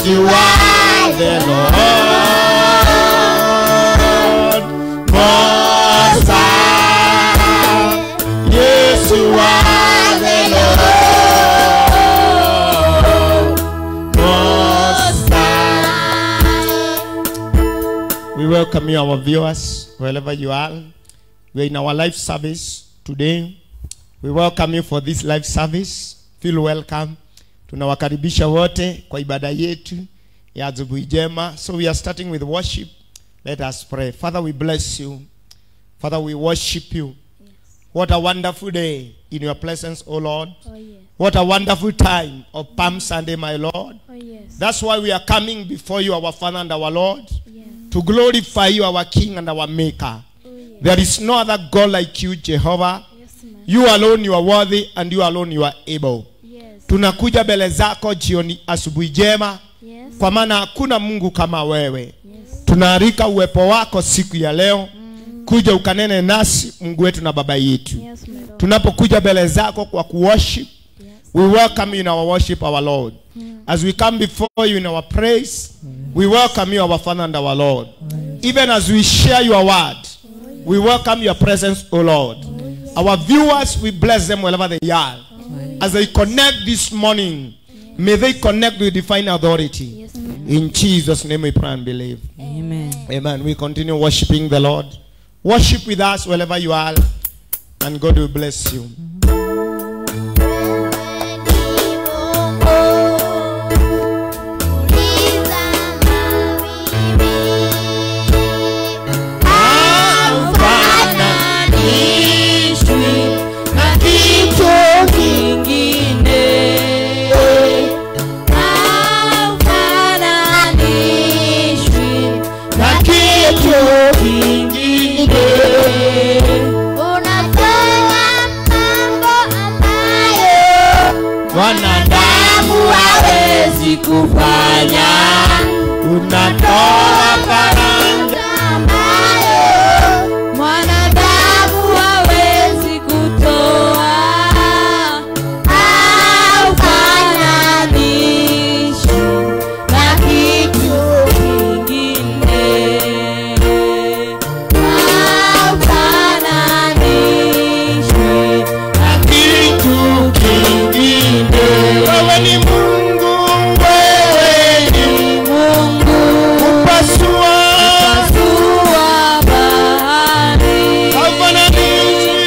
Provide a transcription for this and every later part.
you are the Lord Most High. Yes, you are the Lord Most High. We welcome you, our viewers, wherever you are. We are in our live service today. We welcome you for this live service. Feel welcome. Tunawakaribisha wote kwa ibada yetu ya asubuhi njema. So we are starting with worship. Let us pray. Father, we bless you. Father, we worship you. What a wonderful day in your presence, O Lord. Oh yes. What a wonderful time of Palm Sunday, my Lord. Oh yes. That's why we are coming before you, our Father and our Lord, Yes. to glorify you, our King and our Maker. Oh yes. There is no other God like you, Jehovah. Yes, man. You alone you are worthy and you alone you are able. Yes. Tunakuja mbele zako jioni asubuhi njema Yes. kwa maana hakuna Mungu kama wewe. Yes. Tunaalika uwepo wako siku ya leo kuja ukanene nasi Mungu wetu na baba yetu. Yes, my Lord. Tunapokuja mbele zako kwa kuworship, Yes. we welcome you in our worship, our Lord. As we come before you in our praise, we welcome you, our Father and our Lord. Even as we share your word, we welcome your presence, O Lord. Our viewers, we bless them wherever they are. As they connect this morning, may they connect with divine authority. Yes, man. In Jesus' name we pray and believe. Amen. Amen. We continue worshiping the Lord. Worship with us wherever you are, and God will bless you. Hafananishwi na kitu kingine. Hafananishwi na kitu kingine. Mwanadamu hawezi kufanya, unatoa faranga mwanadamu hawezi kutoa haufananishi na kitu kingine haufananishi na kitu kingine Wewe ni Mungu, wewe ni Mungu upasua, pasua bahari haufananishi.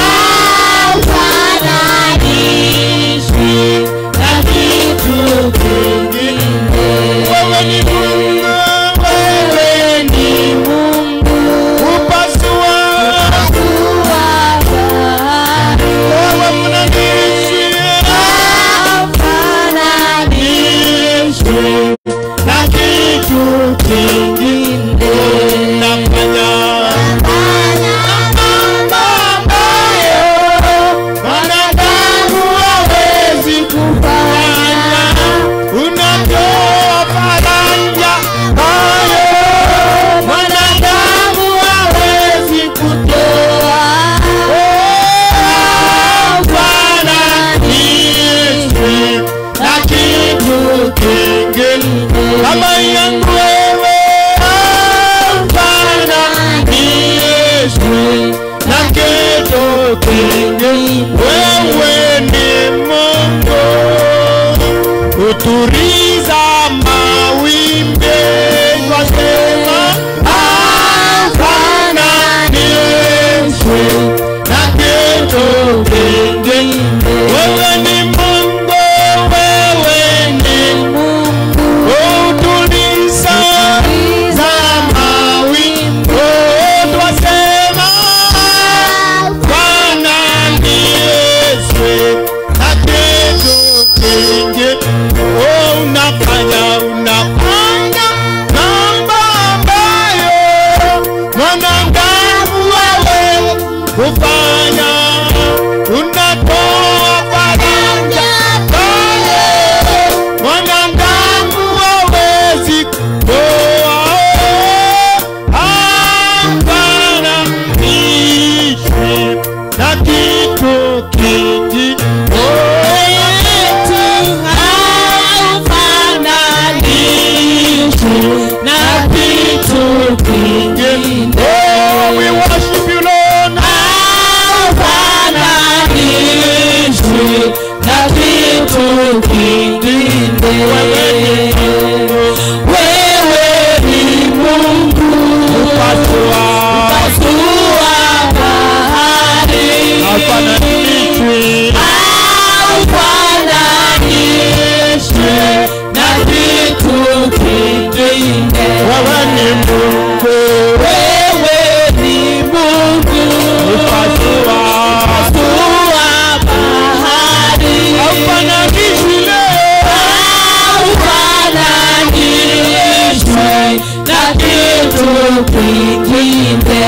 haufananishwi na kitu kingine. Wewe ni Mungu, Wewe ni Mungu upasua, pasua bahari wewe mnanishi. haufananishwi na kitu kingine. Nafanya Mambo ambayo wanadamu hawezi kufanya. unatoa faranja, Hayo mwanadamu hawezi kutoa. Hafananishwi na kitu kingine. kama yangu wewe, Hafananishwi na kitu kingine. wewe ni Mungu, uturiza mawimbi, twasema Hafananishwi na kitu kingine. wewe ni Mungu, wewe ni Mungu utuliza za mawimbi Oh, twasema Bwana ni Yesu, na kitu kingi. Oh, unafanya unafanya mambo kitu kingine.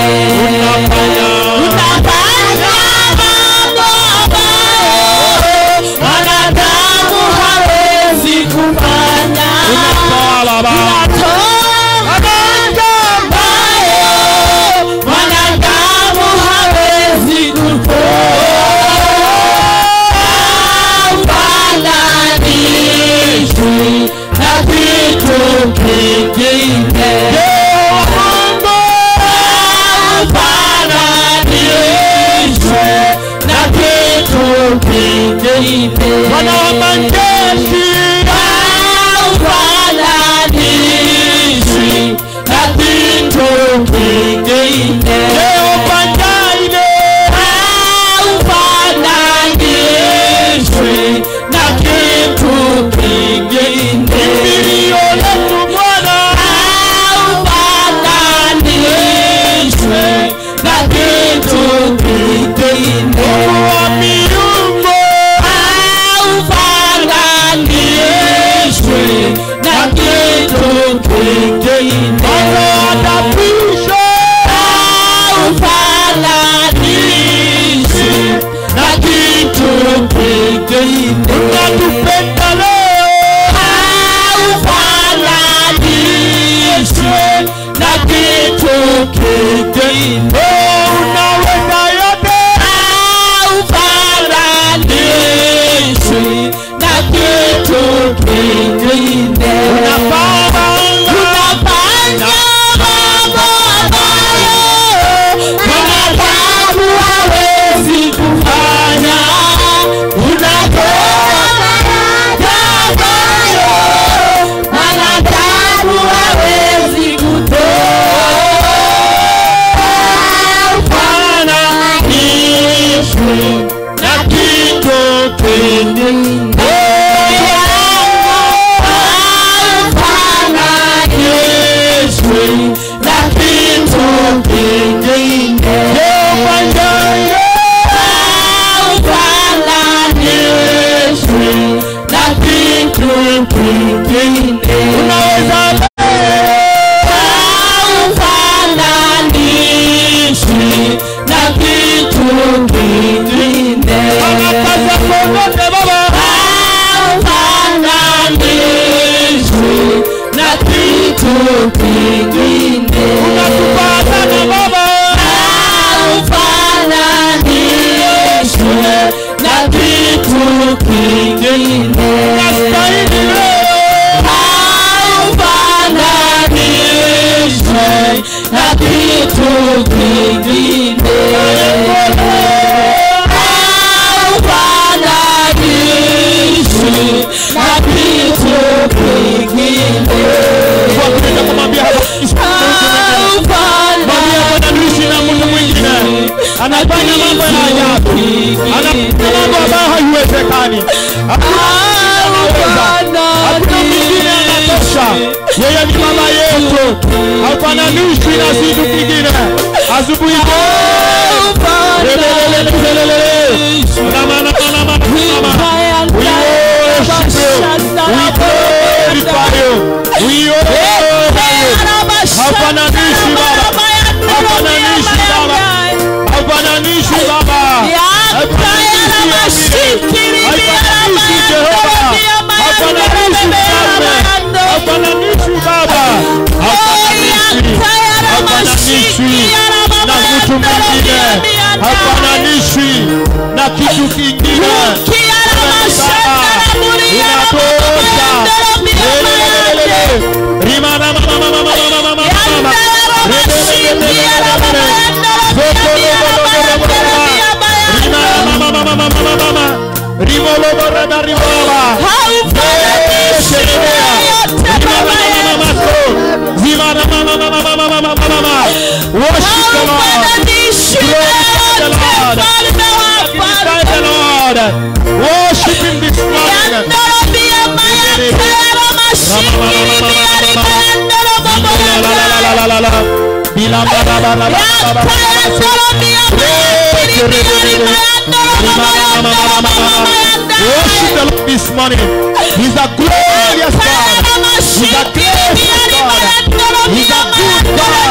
Unafanya mambo ambayo mwanadamu hawezi kufanya. Unatoa magonjwa ambayo mwanadamu hawezi kufananishwi na kitu kingine. Haufananishwi na kitu kingine. Bwana wa majeshi Haufananishwi na kitu kingine. Jehova Jireh Haufananishwi na kitu kingine. kimbilio letu Bwana Haufananishwi na kitu kingine. wa miungu Haufananishwi na kitu kingine. anaadabisha Haufananishwi na kitu kingine. unatupenda leo Haufananishwi na kitu kingine. unaweza yote Haufananishwi na kitu kingine. unapaa Unafanya mambo ambayo mwanadamu hawezi kufanya. Unatoa faraja ambayo mwanadamu hawezi kufananishwi na kitu kingine. Haufananishwi na kitu kingine. Haufananishwi na kitu kingine. unaweza Haufananishwi na kitu kingine. anakaza kokote baba Haufananishwi na kitu kingine. unatupata na baba Haufananishwi na kitu kingine. unastahili leo Haufananishwi na kitu kingine. Haufananishwi na kitu kingine. kwa kuenda kumwambia hapa mwambie Bwana niishi na mtu mwingine anafanya mambo ya ajabu anafanya mambo ambayo haiwezekani hakuna mwingine anatosha yeye ni baba yetu haufananishwi na kitu kingine asubuhi Hafananishi baba, hafananishi baba, hafananishi baba, hafananishi Jehova, hafananishi mfalme, hafananishi baba, hafananishi, hafananishi na mtu mwingine, hafananishi na kitu kingine. Inatosha. Lelelelele. Rimana mama mama mama mama mama mama. Lelelelelele. Zokoloboloboloboloba. Rimana mama mama mama mama mama. Rimoloboroba rimoloba. Shelelea. Rimana mama mama so. Zimana mama mama mama mama mama mama. Worship the Lord. Glorify the Lord. Worship him this morning. La la la la la. Bila ba ba ba ba ba ba ba. Worship the Lord this morning. He's a glorious God. He's a gracious God. He's a good God.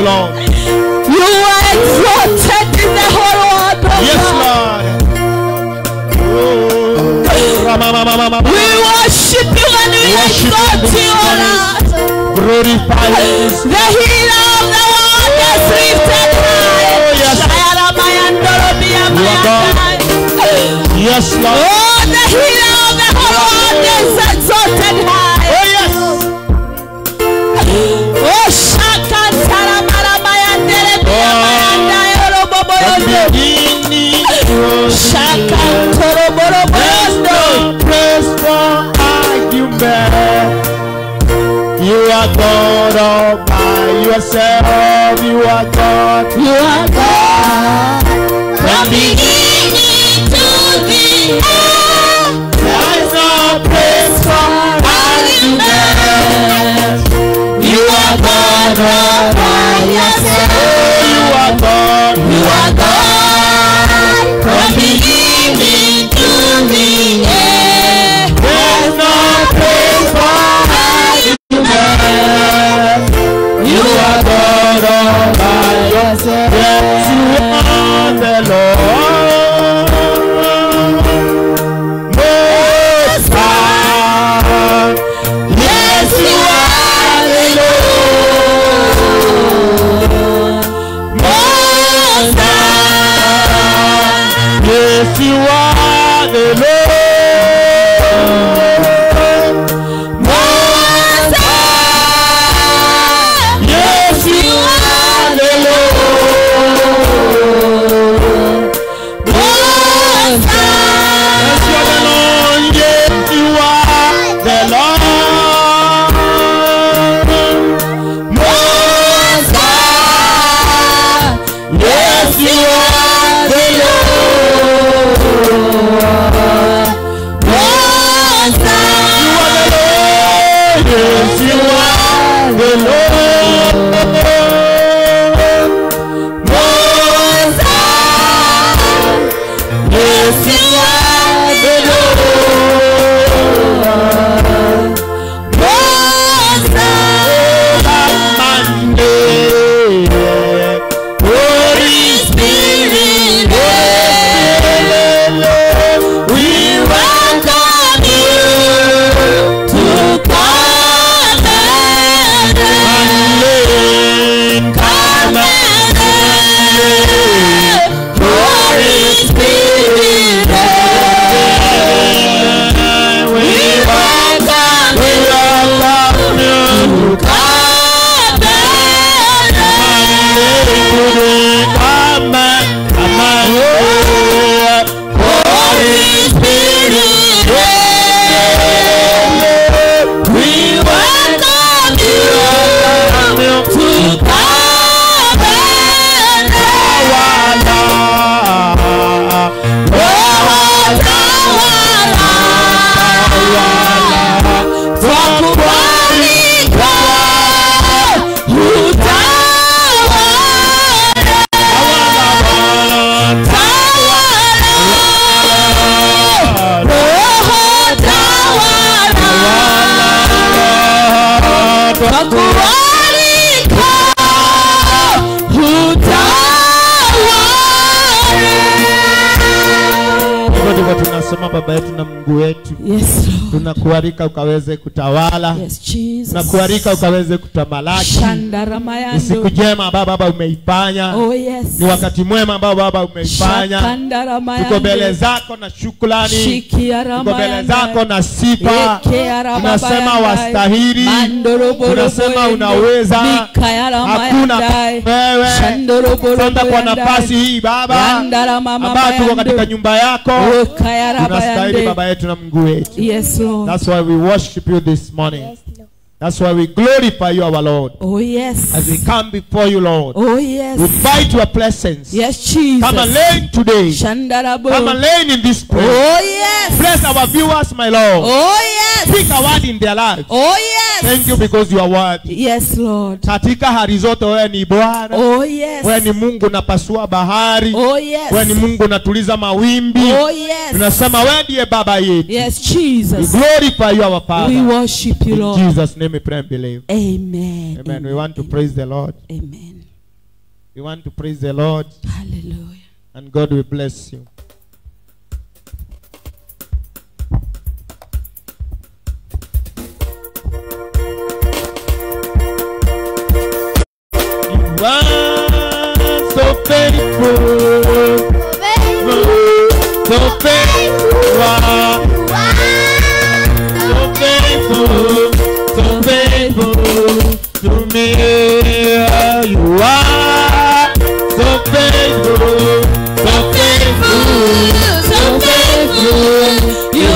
Lord. You are exalted in the whole world, oh Yes, God. Lord. Oh, Ramamamamama. We worship you and we Worship you exalt this you, O morning. Lord. Glorify you. The healer of the world is lifted high. Oh, yes. Shayara Mayandoro Bia You are God. Mayandai. Yes, Lord. Oh, the healer of the whole world is exalted high. Oh, yes. Oh, Shakantara Mara Mayandere Bia Oh. Mayandai Orobobo The Yondo. beginning was the Shakantoro Borobo There's Yondo. no place for argument. You are God all by yourself. You are God. You are God. From beginning to the end. There is no place for argument. You are God all by yourself. You are God. You are God from beginning to the end. There's no place for argument. You are God all by yourself. Yes, you are the Lord. Most High. Yes, you are the Lord. Most High. Yes, you are the Lord. Most High. Yes, you are the Lord. Most Yes, you are the Lord. Yes, you are the Lord. Most High. Yes, you are the Lord. Most High. Yes, you are the Lord. Most High. Yes, you are the Lord. Most High. Monday, Holy Spirit, we Welcome you to come and welcome come and Holy Spirit. We welcome we you welcome you. to come and Come and come and Holy Spirit. We welcome you to come and twakubalika utawala roho tawala twakubalika utawala Hivyo ndivyo tunasema baba yetu na mungu wetu Yes, Lord. tunakualika ukaweze kutawala Yes, Jesus. tunakualika ukaweze kutamalaki ni Shandaramayando. siku njema ambayo baba umeifanya Oh, yes. ni wakati mwema ambao baba umeifanya Shakandaramayando. tuko mbele zako na shukrani tuko mbele Shikiaramayando. zako na sifa Ekearababayandai. tunasema wastahili Mandoroborobo tunasema yendo. unaweza Mikayaaramayandai. hakuna wewe Shandoroborobo santa kwa yandai. nafasi hii baba Yandaramama ambayo tuko mayando. katika nyumba yako tunastahili Ekayarabayande. baba yetu na mungu wetu Yes, Lord. that's why we worship you this morning that's why we glorify you our lord Oh, yes. as we come before you lord Oh, yes. we invite your presence Yes, Jesus. come and learn today Shandarabo. come and learn in this place Oh, yes. bless our viewers my lord Oh, yes. speak a word in their lives Oh, yes. thank you because you are worthy Yes, Lord. katika hali zote wewe ni bwana Oh, yes. wewe ni mungu unapasua bahari Oh, yes. wewe ni mungu unatuliza mawimbi Oh, yes. tunasema wewe ndiye baba yetu Yes, we Jesus. glorify you our We father worship you, in Lord. jesus name we pray and believe Amen. amen we want to praise the lord Amen. We want to praise the Lord Hallelujah. and God will bless you. You are so faithful, so faithful, you are so faithful, so faithful to me. You are so faithful, so faithful, so faithful. You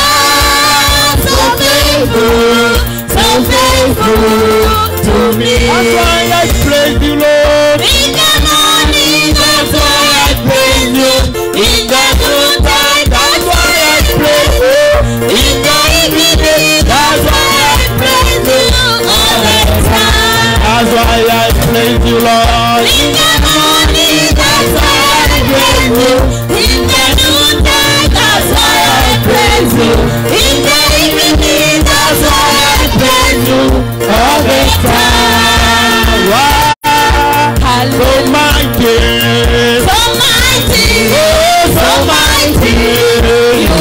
are so faithful, so faithful to me. That's why I praise you, Lord. In the morning, that's why I praise you. In the noontime, that's why I praise you. In the evening, that's why I praise you. All the time. That's why I praise you, Lord. In the morning, that's why I praise you. In the noontime, that's why I praise you. In the evening, that's why I praise you. All the time. Wow. So mighty. So mighty, Oh, so mighty, you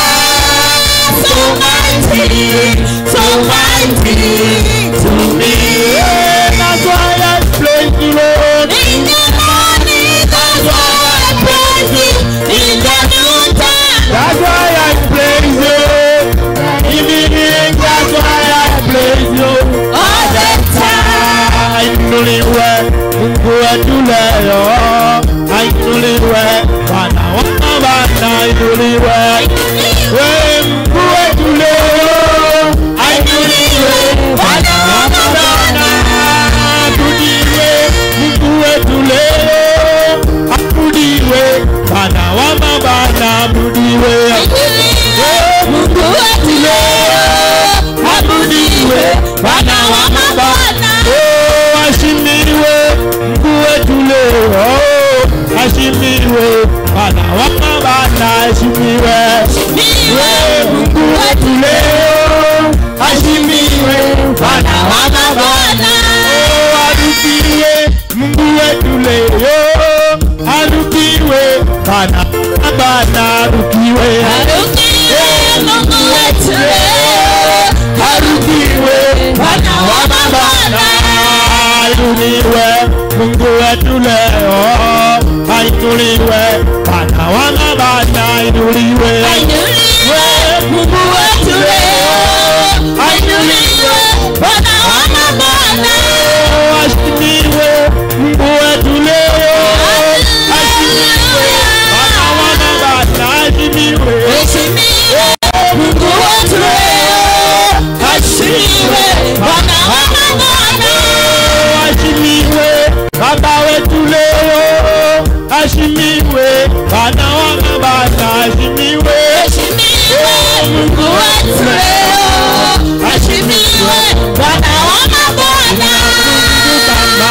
are so mighty, so mighty to me. Yeah, That's why I praise you, Lord. In the morning, that's why I praise you. In the noontime, That's why I praise you. Evening, that's why I praise you. all the time. Ainuliwe Mungu wetu leo, ainuliwe Bwana wa mabwana, ainuliwe we Mungu wetu leo, ainuliwe Bwana wa mabwana, abudiwe Mungu wetu leo, abudiwe Bwana wa mabwana, abudiwe Mungu wetu leo, abudiwe, Bwana wa mabwana. Oh, ashimiwe Mungu wetu leo, ashimiwe Bwana wa mabwana, ashimiwe Niwe Mungu wetu leo, ashimiwe Bwana wa mabwana. Oh, arudiwe Mungu wetu leo, arudiwe Bwana wa mabwana, arudiwe Arudiwe Mungu wetu leo, arudiwe Bwana wa mabwana. ainuliwe Mungu wetu leo, ainuliwe Bwana wa mabwana, ainuliwe Ainuliwe Mungu wetu leo, ainuliwe Bwana wa mabwana. Oh, ashimiwe Mungu wetu leo, ashimiwe Bwana wa mabwana, ashimiwe Heshimiwe Mungu wetu leo, heshimiwe Bwana wa mabwana. Oh, ashimiwe Baba wetu leo, ashimiwe Bwana wa mabwana, ashimiwe Heshimiwe Mungu wetu leo, heshimiwe Bwana wa mabwana. kama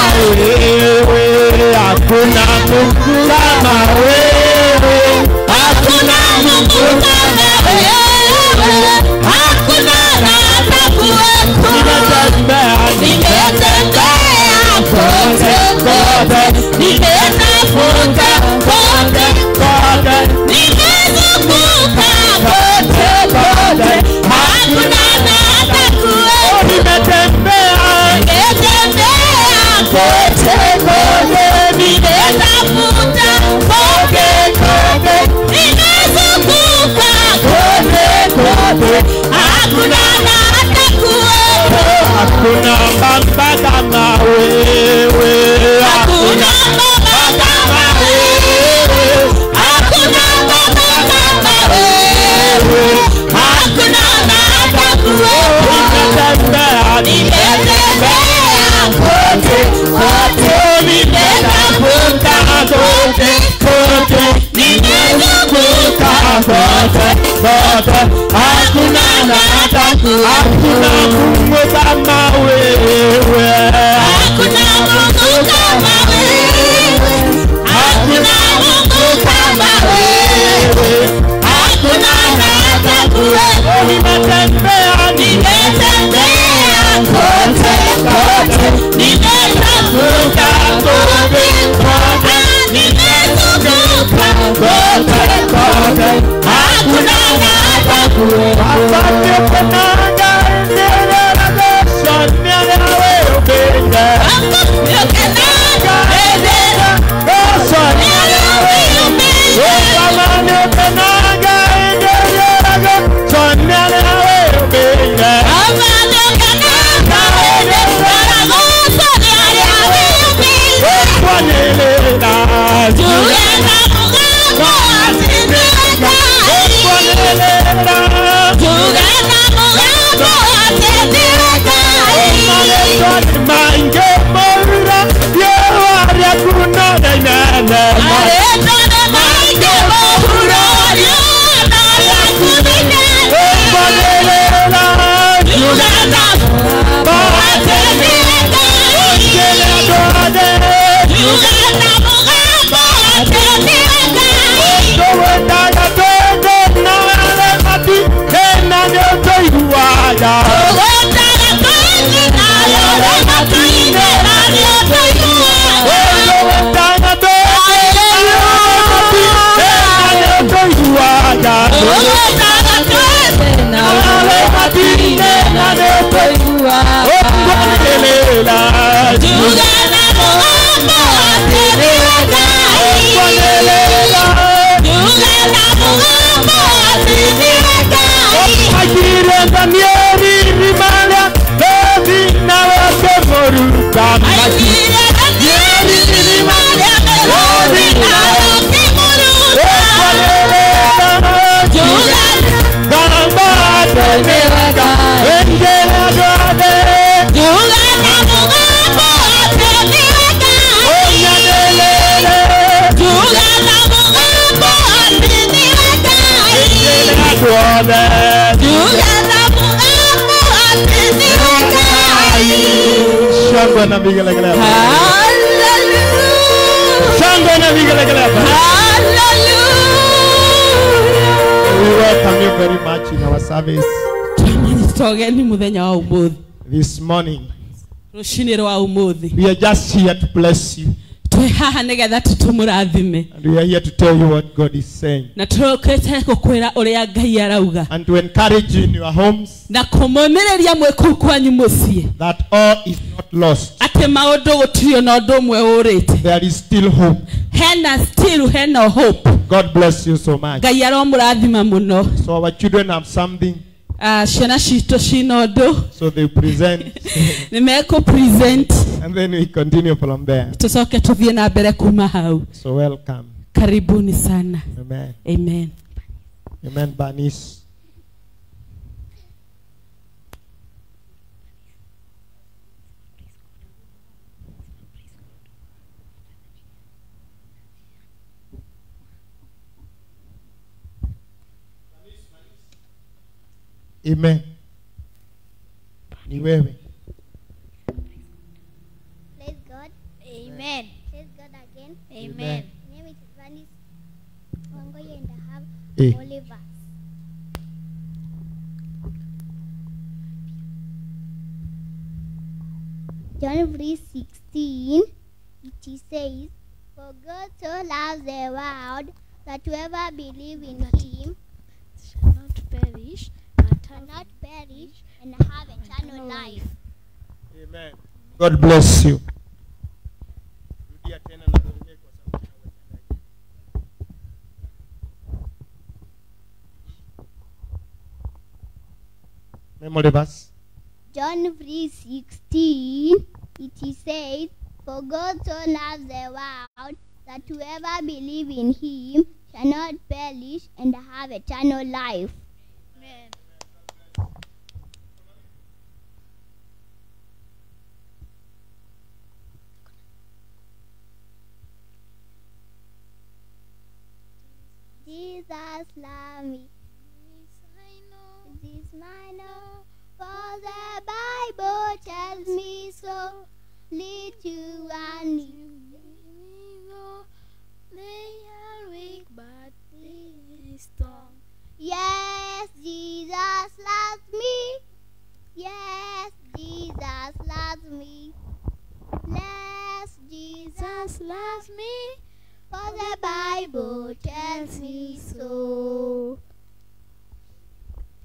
wewe, hakuna Mungu kama wewe, Hakuna Mungu kama wewe, hakuna rada kuwepo. nimetembea Nimetembea kote kote, nimetafuta kote kote, nimezunguka kote kote, hakuna rada kuwepo. nimetembea Nimetembea kote kote, nimetafuta kote kote, nimezunguka kote kote, hakuna hata kuwepo. hakuna baba kama wewe, Hakuna baba kama wewe, hakuna baba kama wewe, hakuna hata kuwepo. nimetembea Nimetembea kote kote, nimetafuta kote kote, nimezunguka kote kote, hakuna hata hakuna kuwepo. Mungu kama wewe. Hakuna Mungu kama wewe, hakuna Mungu kama wewe, hakuna hata kuwepo. Nimetembea Nimetembea kote kote, nimetafuta kote Shangwe na vigelegele. Shangwe na vigelegele. We welcome you very much in our service togeni muthenya wa umuthi this morning. rucinä rwa umuthi We are just here to bless you. twä haha nä getha tå tå må rathime And we are here to tell you what God is saying. na tå kä te gå kwä ra å rä a ngai arauga And to encourage you in your homes na kå må rä ria mwä kå u kwanyu må ciä that all is not lost. atä maå ndå gå tirä ona å ndå å mwe å rä te There is still hope. hena still hena hope God bless you so much. ngai aromå rathima må no So our children have something, ciana citå cina å ndå so they present, nä mekå present and then we continue from there. tå coke tå thiä na mbere kuma hau So welcome. karibuni sana Amen. amen Amen, Bernice. Amen. Ni wewe. Praise God. Amen. Praise God again. Amen. My name is Vanis Wangoye and I have Eh. Oliver. John 3 16, it says, For God so loves the world that whoever believes in him shall not perish, but shall have not perish and have eternal life. Amen. God bless you. Rudia tena na tuongee kwa sauti na uwekezaji. Memory verse. John 3 16, it says, For God so loves the world that whoever believes in him shall not perish and have eternal life. Amen. Jesus love me. This my know, for the Bible tells me so. Lead you and you. They are weak, but they are strong. Yes, Jesus loves me. Yes, Jesus loves me. Yes, Jesus Jesus loves me. For the Bible tells me so.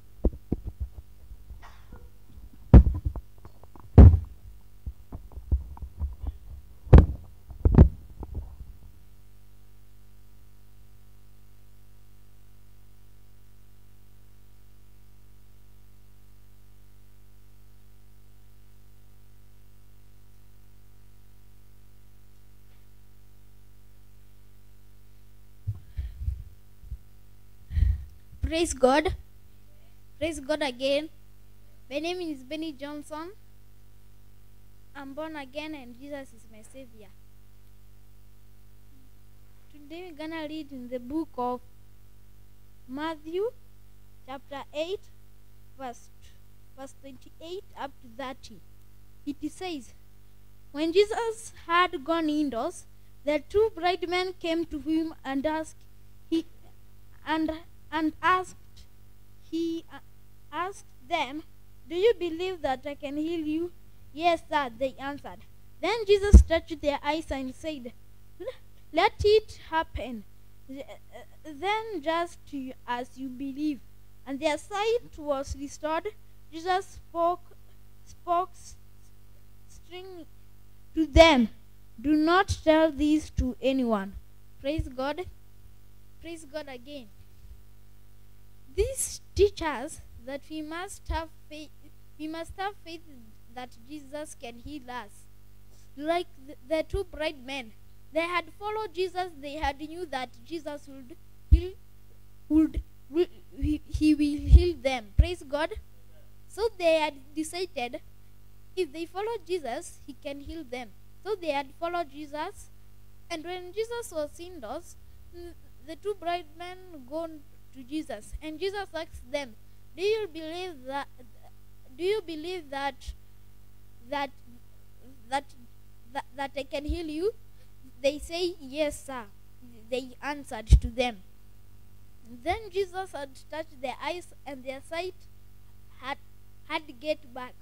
Praise God. Praise God again. My name is Benny Johnson. I'm born again and Jesus is my savior. Today we're gonna read in the book of Matthew chapter 8 verse verse 28 up to 30. It says, When Jesus had gone indoors, the two bright men came to him and asked he and and asked he uh, asked them, Do you believe that I can heal you? Yes, sir, they answered. Then Jesus touched their eyes and said, Let it happen. Th- uh, Then just to- as you believe. And their sight was restored. Jesus spoke spoke s- string to them. Do not tell this to anyone. Praise God. Praise God again. This teaches that we must have faith. We must have faith that Jesus can heal us. Like the, the two bright men, they had followed Jesus. They had knew that Jesus would heal, would, will he, he will heal them. Praise God. So they had decided if they follow Jesus, he can heal them. So they had followed Jesus, and when Jesus was indoors, mm, the two bright men gone to Jesus, and Jesus asked them, "Do you believe that? Do you believe that that that that, that I can heal you?" They say, "Yes, sir." They answered to them. Then Jesus had touched their eyes, and their sight had had get back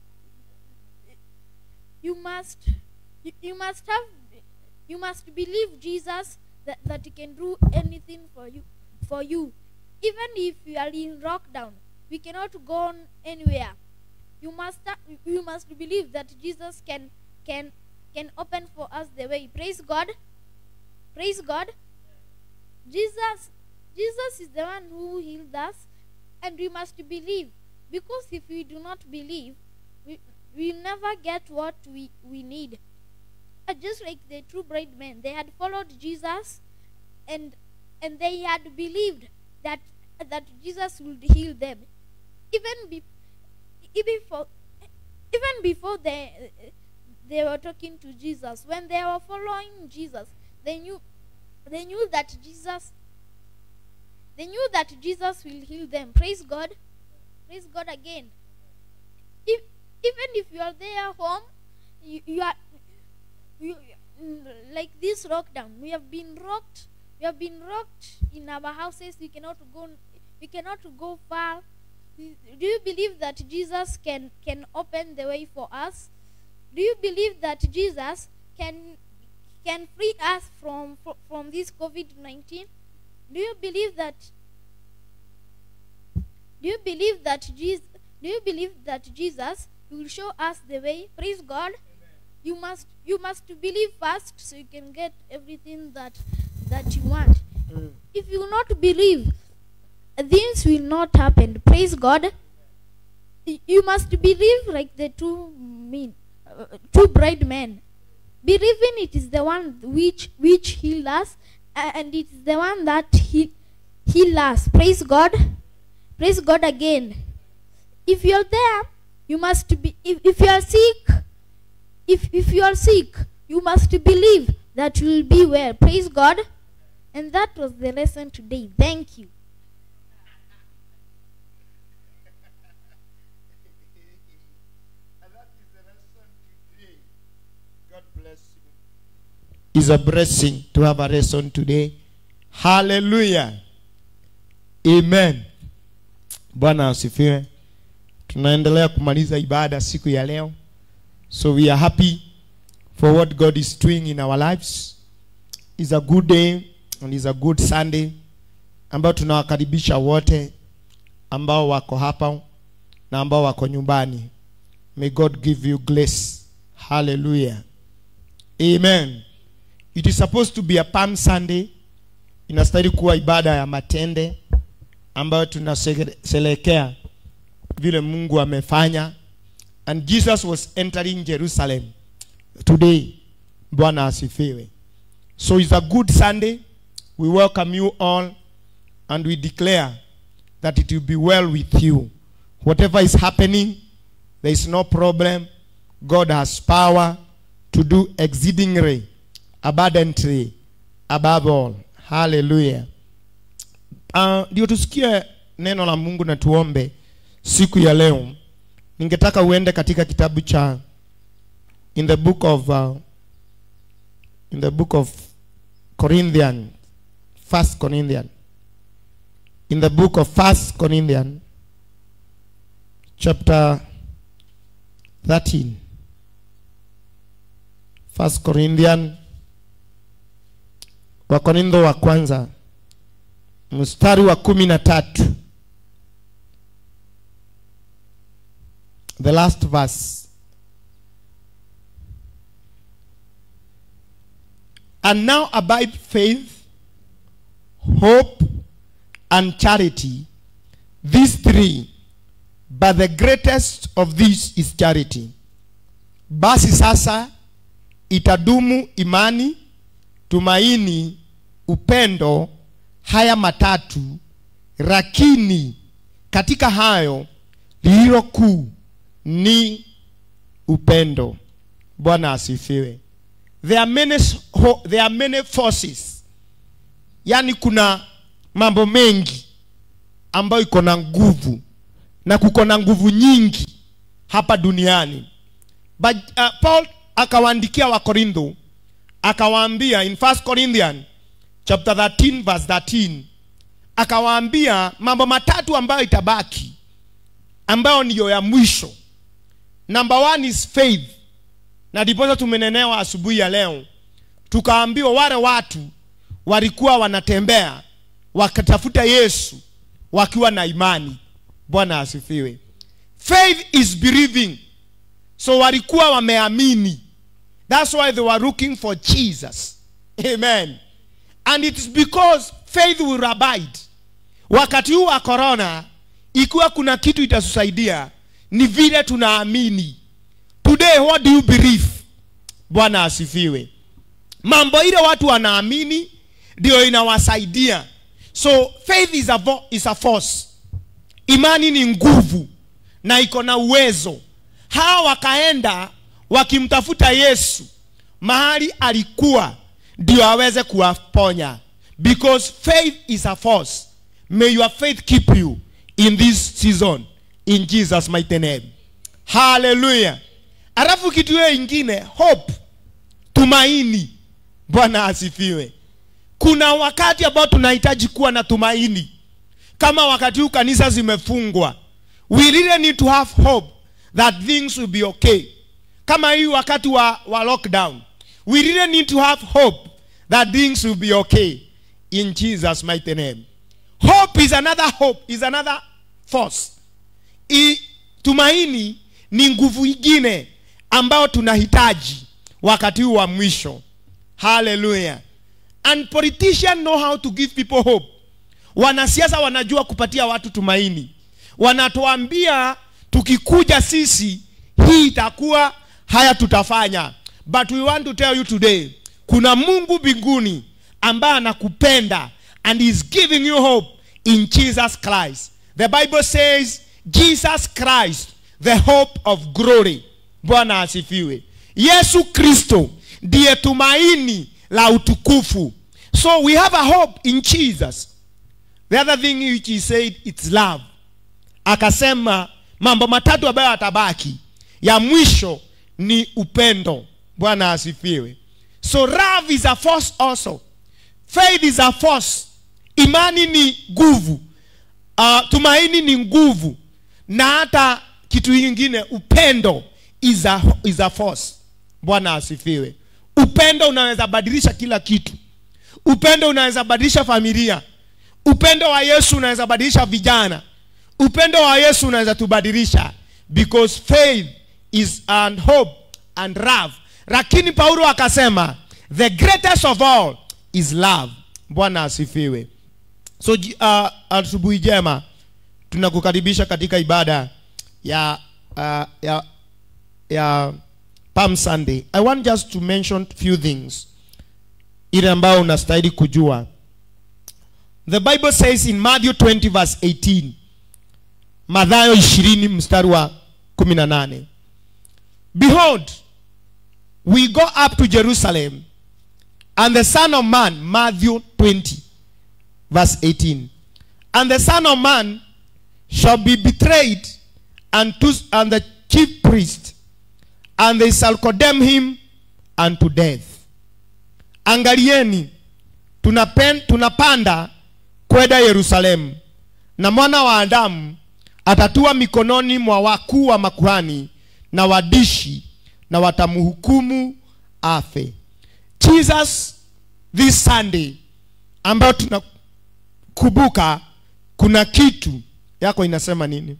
you must you, you must have you must believe jesus that, that he can do anything for you for you even if you are in lockdown we cannot go on anywhere you must ha- you must believe that jesus can can can open for us the way praise god praise god jesus jesus is the one who healed us and we must believe because if we do not believe we we never get what we, we need. Uh, just like the true bright men, they had followed Jesus and and they had believed that that Jesus would heal them. Even be, even for even before they they were talking to Jesus, when they were following Jesus, they knew they knew that Jesus they knew that Jesus will heal them. Praise God. Praise God again. If even if you are there home, you, you are you, mm, like this lockdown. We have been rocked. We have been rocked in our houses. We cannot go. We cannot go far. Do you believe that Jesus can can open the way for us? Do you believe that Jesus can can free us from from, from this COVID nineteen? Do you believe that? Do you believe that Jesus? Do you believe that Jesus will show us the way? Praise God. You must you must believe first so you can get everything that that you want. If you not believe, things will not happen. Praise God. Y- You must believe like the two men, uh, two bright men. Believing it is the one which which healed us, a- and it is the one that he heal us. Praise God. Praise God again. If you're there, you must be. If, if you are sick, if if you are sick, you must believe that you will be well. Praise God. And that was the lesson today. Thank you. God bless you. It's a blessing to have a lesson today. Hallelujah. Amen. Bwana asifiwe. Tunaendelea kumaliza ibada siku ya leo. So we are happy for what God is doing in our lives. It's a good day and it's a good Sunday ambao tunawakaribisha wote ambao wako hapa na ambao wako nyumbani. May God give you grace. Hallelujah. Amen. It is supposed to be a Palm Sunday. Inastahili kuwa ibada ya matende ambayo tunasherehekea vile Mungu amefanya. And Jesus was entering Jerusalem today. Bwana asifiwe. So it's a good Sunday. We welcome you all and we declare that it will be well with you. Whatever is happening, there is no problem. God has power to do exceedingly, abundantly, above all. Hallelujah. Ah, ndio tusikie neno la Mungu na tuombe siku ya leo. Ningetaka uende katika kitabu cha in the book of uh, in the book of Corinthian, First Corinthian, in the book of First Corinthian, chapter 13. First Corinthian, Wakorintho wa kwanza mstari wa kumi na tatu. The last verse. And now abide faith, hope, and charity, these three, but the greatest of these is charity. Basi sasa itadumu imani, tumaini, upendo, haya matatu, lakini katika hayo lililo kuu ni upendo. Bwana asifiwe. There are many, ho- there are many forces, yaani kuna mambo mengi ambayo iko na nguvu na kuko na nguvu nyingi hapa duniani. But uh, Paul akawaandikia Wakorintho akawaambia in 1 Corinthians chapter 13 verse 13 akawaambia mambo matatu ambayo itabaki ambayo ndiyo ya mwisho. Number one is faith, na ndiposa tumenenewa asubuhi ya leo, tukaambiwa wale watu walikuwa wanatembea wakatafuta Yesu wakiwa na imani. Bwana asifiwe. Faith is believing, so walikuwa wameamini. That's why they were looking for Jesus. Amen. And it is because faith will abide. Wakati huu wa corona, ikiwa kuna kitu itatusaidia ni vile tunaamini. Today what do you believe? Bwana asifiwe. Mambo ile watu wanaamini ndio inawasaidia. So faith is a, vo- is a force. Imani ni nguvu na iko na uwezo. Hawa wakaenda wakimtafuta Yesu mahali alikuwa ndio aweze kuwaponya because faith is a force. May your faith keep you in this season in Jesus mighty name. Hallelujah. Alafu kitu hiyo ingine hope, tumaini. Bwana asifiwe. Kuna wakati ambao tunahitaji kuwa na tumaini, kama wakati huu kanisa zimefungwa. We really need to have hope that things will be okay. Kama hii wakati wa, wa lockdown, we really need to have hope that things will be okay in Jesus mighty name. Hope is another hope, is another force. I, tumaini ni nguvu ingine ambayo tunahitaji wakati huu wa mwisho. Hallelujah. And politicians know how to give people hope. Wanasiasa wanajua kupatia watu tumaini. Wanatuambia tukikuja sisi hii itakuwa haya tutafanya. But we want to tell you today, kuna Mungu mbinguni ambaye anakupenda and is giving you hope in Jesus Christ. The Bible says Jesus Christ the hope of glory. Bwana asifiwe. Yesu Kristo ndiye tumaini la utukufu. So we have a hope in Jesus. The other thing which he said it's love. Akasema mambo matatu ambayo atabaki. Ya mwisho ni upendo. Bwana asifiwe. So love is a force also. Faith is a force. Imani ni nguvu. Uh, tumaini ni nguvu. Na hata kitu kingine upendo is a, is a force. Bwana asifiwe. Upendo unaweza badilisha kila kitu. Upendo unaweza badilisha familia. Upendo wa Yesu unaweza badilisha vijana. Upendo wa Yesu unaweza tubadilisha because faith is and hope and love. Lakini Paulo akasema the greatest of all is love. Bwana asifiwe. So ji- uh, asubuhi jema tunakukaribisha katika ibada ya uh, ya ya Palm Sunday. I want just to mention few things ile ambayo unastahili kujua. the bible says in matthew 20 verse 18 mathayo 20 mstari wa 18 behold we go up to jerusalem and the son of man matthew 20 verse 18 and the son of man shall be betrayed unto and the chief priest and they shall condemn him unto death angalieni tunapen, tunapanda kwenda yerusalemu na mwana wa adamu atatua mikononi mwa wakuu wa makuhani na wadishi na watamhukumu afe jesus this sunday ambayo tunakumbuka kuna kitu yako inasema nini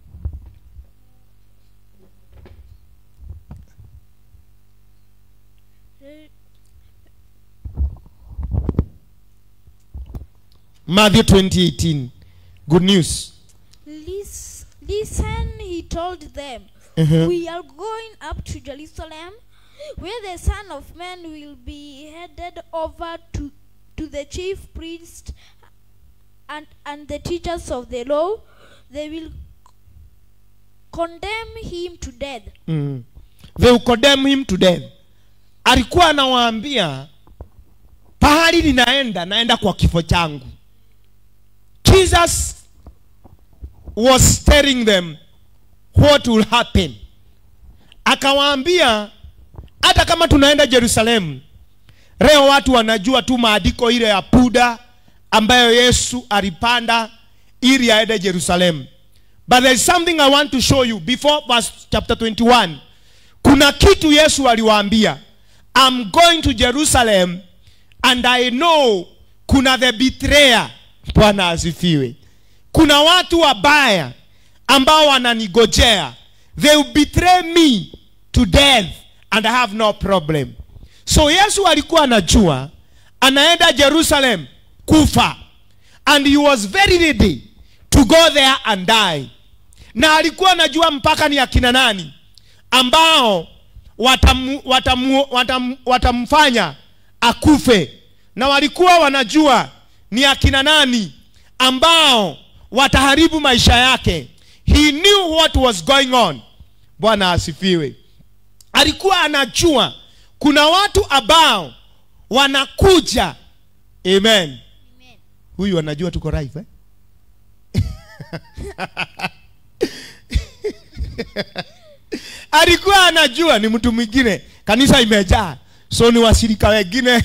matthew 2018 good news Lis- Listen, he told them, Mhm. We are going up to Jerusalem, where the Son of Man will be handed over to, to the chief priests and, and the teachers of the law. They will condemn him to death. mm. they will condemn him to death alikuwa anawaambia pahali ninaenda naenda kwa kifo changu jesus was telling them what will happen akawaambia hata kama tunaenda jerusalemu leo watu wanajua tu maandiko ile ya puda ambayo yesu alipanda ili aende jerusalemu but there is something i want to show you before verse chapter 21 kuna kitu yesu aliwaambia i'm going to jerusalem and i know kuna the betrayer bwana asifiwe kuna watu wabaya ambao wananigojea they will betray me to death and i have no problem so yesu alikuwa anajua anaenda jerusalem kufa and he was very ready to go there and die na alikuwa anajua mpaka ni akina nani ambao watamu, watamu, watamu, watamfanya akufe na walikuwa wanajua ni akina nani ambao wataharibu maisha yake he knew what was going on bwana asifiwe alikuwa anajua kuna watu ambao wanakuja amen huyu anajua tuko live eh? alikuwa anajua ni mtu mwingine kanisa imejaa so ni washirika wengine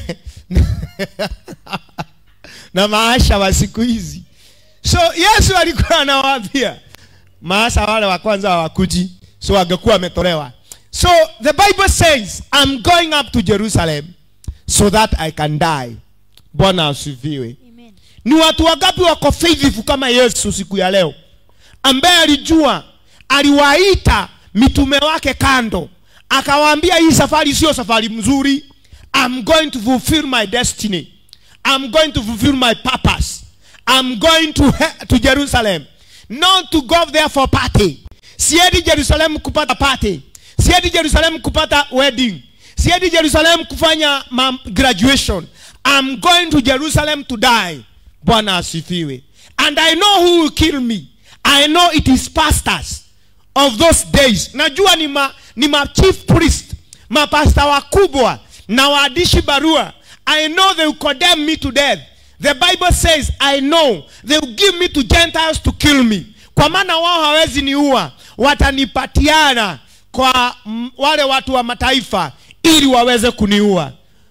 na maasha wa siku hizi so yesu alikuwa anawaambia maasha wale wa kwanza hawakuji so angekuwa ametolewa so the bible says i'm going up to jerusalem so that i can die bwana asifiwe Amen. ni watu wangapi wako faithful kama yesu siku ya leo ambaye alijua aliwaita mitume wake kando akawaambia hii safari sio safari mzuri i'm going to fulfill my destiny i'm going to fulfill my purpose i'm going to, he- to jerusalem not to go there for party siendi jerusalem kupata party siendi jerusalem kupata wedding siendi jerusalem kufanya ma- graduation i'm going to jerusalem to die bwana asifiwe and i know who will kill me i know it is pastors of those days najua ni ma, ni ma chief priest mapasta wakubwa na waandishi barua i know they will condemn me to death the bible says i know they will give me to gentiles to kill me kwa maana wao hawezi niua watanipatiana kwa mm, wale watu wa mataifa ili waweze kuniua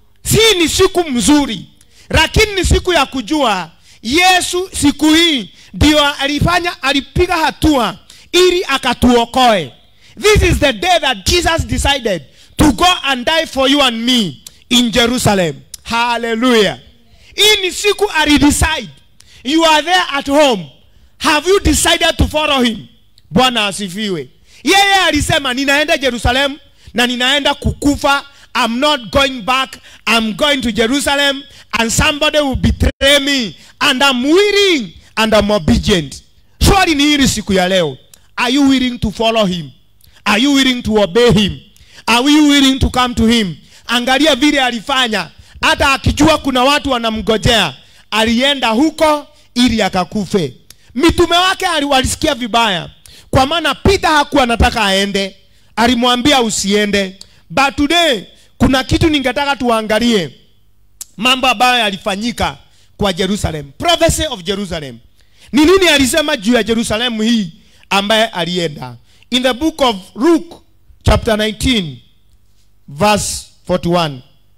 si ni siku mzuri lakini ni siku ya kujua yesu siku hii ndio alifanya alipiga hatua ili akatuokoe this is the day that jesus decided to go and die for you and me in jerusalem hallelujah hii ni siku alidecide you are there at home have you decided to follow him bwana asifiwe yeye alisema ninaenda jerusalem na ninaenda kukufa i'm not going back i'm going to jerusalem and somebody will betray me and i'm willing and i'm obedient swali ni hili siku ya leo are you willing to follow him are you willing to obey him are you willing to come to him angalia vile alifanya hata akijua kuna watu wanamgojea alienda huko ili akakufe mitume wake ali- walisikia vibaya kwa maana peter hakuwa anataka aende alimwambia usiende but today kuna kitu ningetaka tuangalie mambo ambayo yalifanyika kwa jerusalem prophecy of jerusalem ni nini alisema juu ya jerusalemu hii ambaye alienda in the book of luke chapter 19 verse 41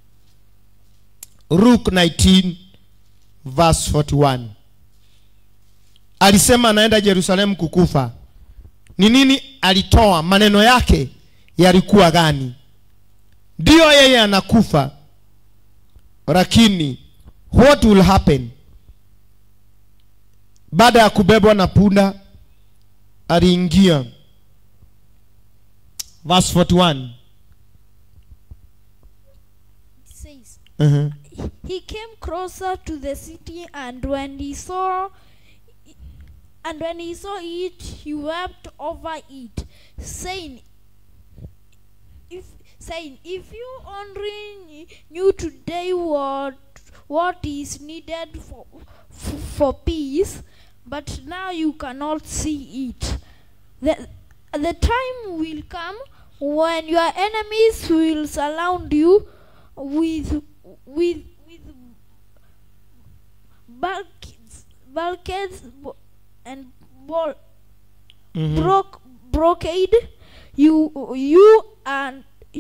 luke 19 verse 41 alisema anaenda jerusalemu kukufa ni nini alitoa maneno yake yalikuwa gani ndiyo yeye anakufa lakini what will happen baada ya kubebwa na punda aliingia verse 41 It says, uh-huh. he came closer to the city and when he saw and when he saw it he wept over it saying if saying if you only knew today what what is needed for for, for peace but now you cannot see it the, the time will come when your enemies will surround you with with with bulkheads, bulkheads bo- and ball, Mhm. broke brocade you you and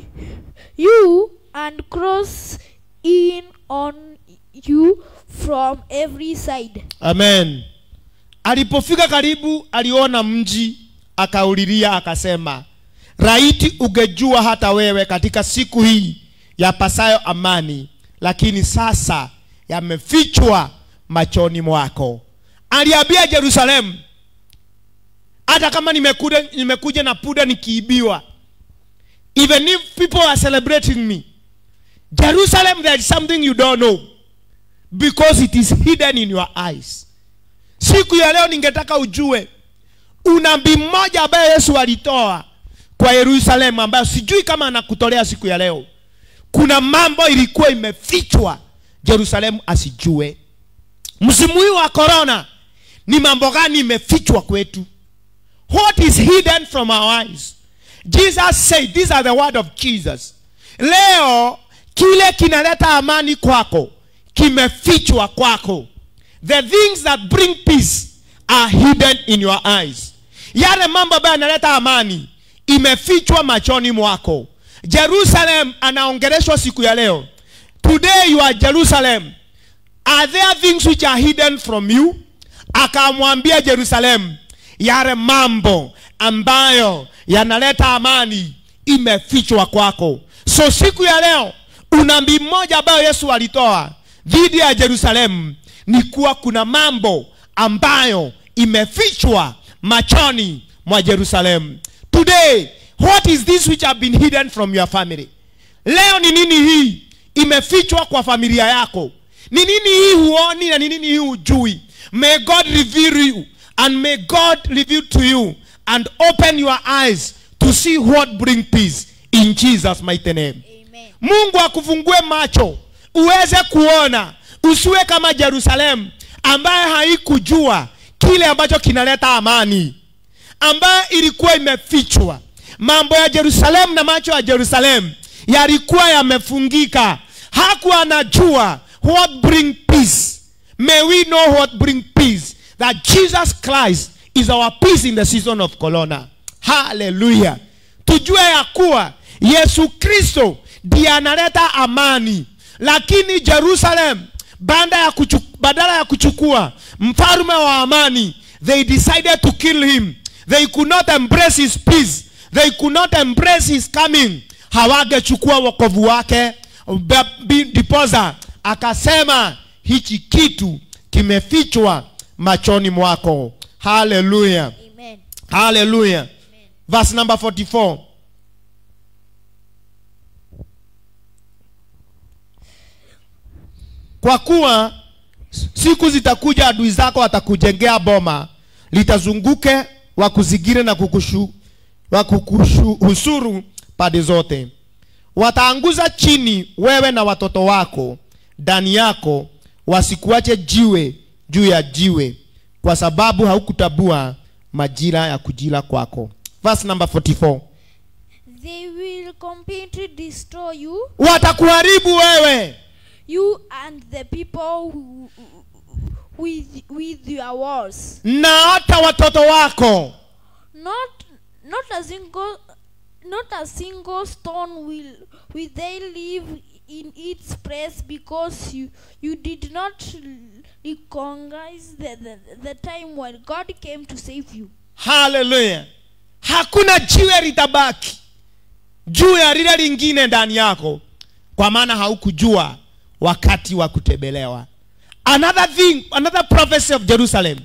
you and cross in on you from every side amen alipofika karibu aliona mji akaulilia akasema raiti ungejua hata wewe katika siku hii yapasayo amani lakini sasa yamefichwa machoni mwako aliambia jerusalemu hata kama nimekuja, nimekuja na puda nikiibiwa even if people are celebrating me jerusalem there is something you don't know because it is hidden in your eyes siku ya leo ningetaka ujue unabii mmoja ambaye yesu alitoa kwa yerusalemu ambayo sijui kama anakutolea siku ya leo kuna mambo ilikuwa imefichwa jerusalemu asijue msimu huu wa korona ni mambo gani imefichwa kwetu what is hidden from our eyes jesus said these are the word of jesus leo kile kinaleta amani kwako kimefichwa kwako the things that bring peace are hidden in your eyes yale mambo ambayo yanaleta amani imefichwa machoni mwako jerusalem anaongeleshwa siku ya leo today you are jerusalem are there things which are hidden from you akamwambia jerusalem yale mambo ambayo yanaleta amani imefichwa kwako so siku ya leo unabii mmoja ambayo yesu alitoa dhidi ya jerusalemu ni kuwa kuna mambo ambayo imefichwa machoni mwa jerusalemu today what is this which have been hidden from your family leo ni nini hii imefichwa kwa familia yako ni nini hii huoni na ni nini hii hujui may god reveal you and may god reveal to you and open your eyes to see what bring peace in jesus mighty name amen mungu akufungue macho uweze kuona usiwe kama jerusalemu ambaye haikujua kile ambacho kinaleta amani ambayo ilikuwa imefichwa mambo ya jerusalemu na macho ya jerusalemu yalikuwa yamefungika hakuwa anajua what bring peace may we know what bring peace that jesus christ is our peace in the season of corona haleluya tujue ya kuwa yesu kristo ndiye analeta amani lakini jerusalem baada ya kuchu, badala ya kuchukua mfalume wa amani they decided to kill him they could not embrace his peace they could not embrace his coming hawangechukua wokovu wake Ba- bi- ndiposa akasema hichi kitu kimefichwa machoni mwako haleluya amen haleluya verse number 44 kwa kuwa siku zitakuja adui zako watakujengea boma litazunguke wakuzigire na kukushu, wakukuhusuru pande zote wataanguza chini wewe na watoto wako ndani yako wasikuache jiwe juu ya jiwe kwa sababu haukutabua majira ya kujila kwako verse number 44 They will completely destroy you, watakuharibu wewe you and the people who, with with your wars. na hata watoto wako Not not a single not a single stone will will they leave in its place because you you did not recognize the, the, the time when God came to save you. haleluya hakuna jiwe litabaki juu ya lile lingine ndani yako kwa maana haukujua wakati wa kutembelewa another thing another prophecy of jerusalem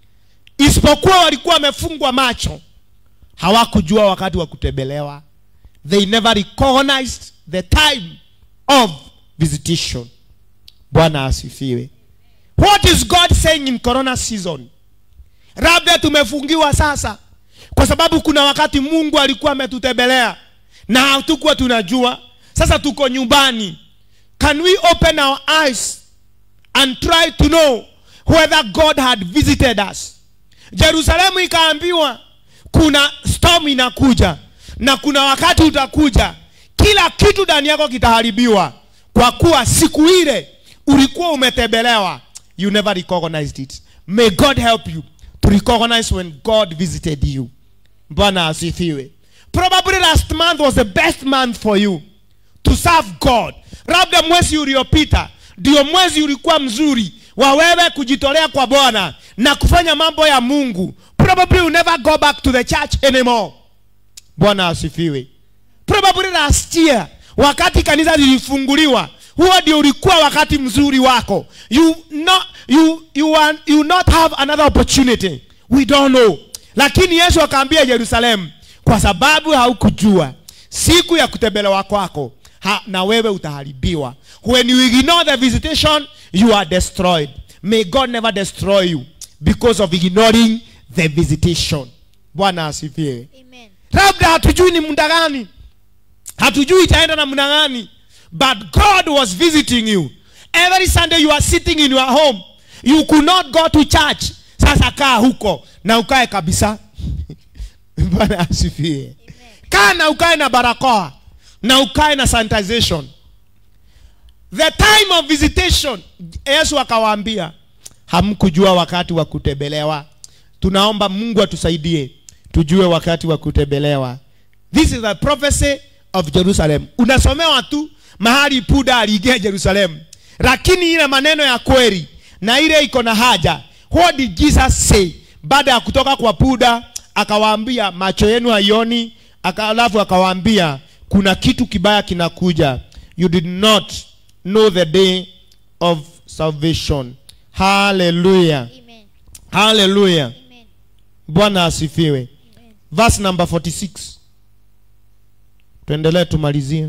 isipokuwa walikuwa wamefungwa macho hawakujua wakati wa kutembelewa they never recognized the time of visitation bwana asifiwe what is god saying in corona season labda tumefungiwa sasa kwa sababu kuna wakati mungu alikuwa ametutembelea na hatukuwa tunajua sasa tuko nyumbani can we open our eyes and try to know whether god had visited us jerusalemu ikaambiwa kuna storm inakuja na kuna wakati utakuja kila kitu ndani yako kitaharibiwa kwa kuwa siku ile ulikuwa umetembelewa you never recognized it may god help you to recognize when god visited you bwana asifiwe probably last month was the best month for you to serve god labda mwezi uliopita ndio mwezi ulikuwa mzuri wa wewe kujitolea kwa bwana na kufanya mambo ya mungu probably you never go back to the church anymore bwana asifiwe probably last year wakati kanisa lilifunguliwa huo ndio ulikuwa wakati mzuri wako you not, you, you, are, you not have another opportunity we don't know lakini yesu akaambia yerusalemu kwa sababu haukujua siku ya kutembelewa kwako ha, na wewe utaharibiwa when you ignore the visitation you are destroyed may god never destroy you because of ignoring the visitation bwana asifiwe Amen. labda hatujui ni muda gani hatujui itaenda namna gani but god was visiting you every sunday you are sitting in your home you could not go to church sasa kaa huko na ukae kabisa bwana asifiwe kaa na ukae na barakoa na ukae na sanitization the time of visitation yesu akawaambia hamkujua wakati wa kutembelewa tunaomba mungu atusaidie tujue wakati wa kutembelewa this is the prophecy of jerusalem unasomewa tu mahali puda aliingia jerusalem lakini ile maneno ya kweli na ile iko na haja what did jesus say baada ya kutoka kwa puda akawaambia macho yenu haioni aka- alafu akawaambia kuna kitu kibaya kinakuja you did not know the day of salvation haleluya Amen. haleluya Amen. bwana asifiwe Amen. verse number 46 tuendelee tumalizie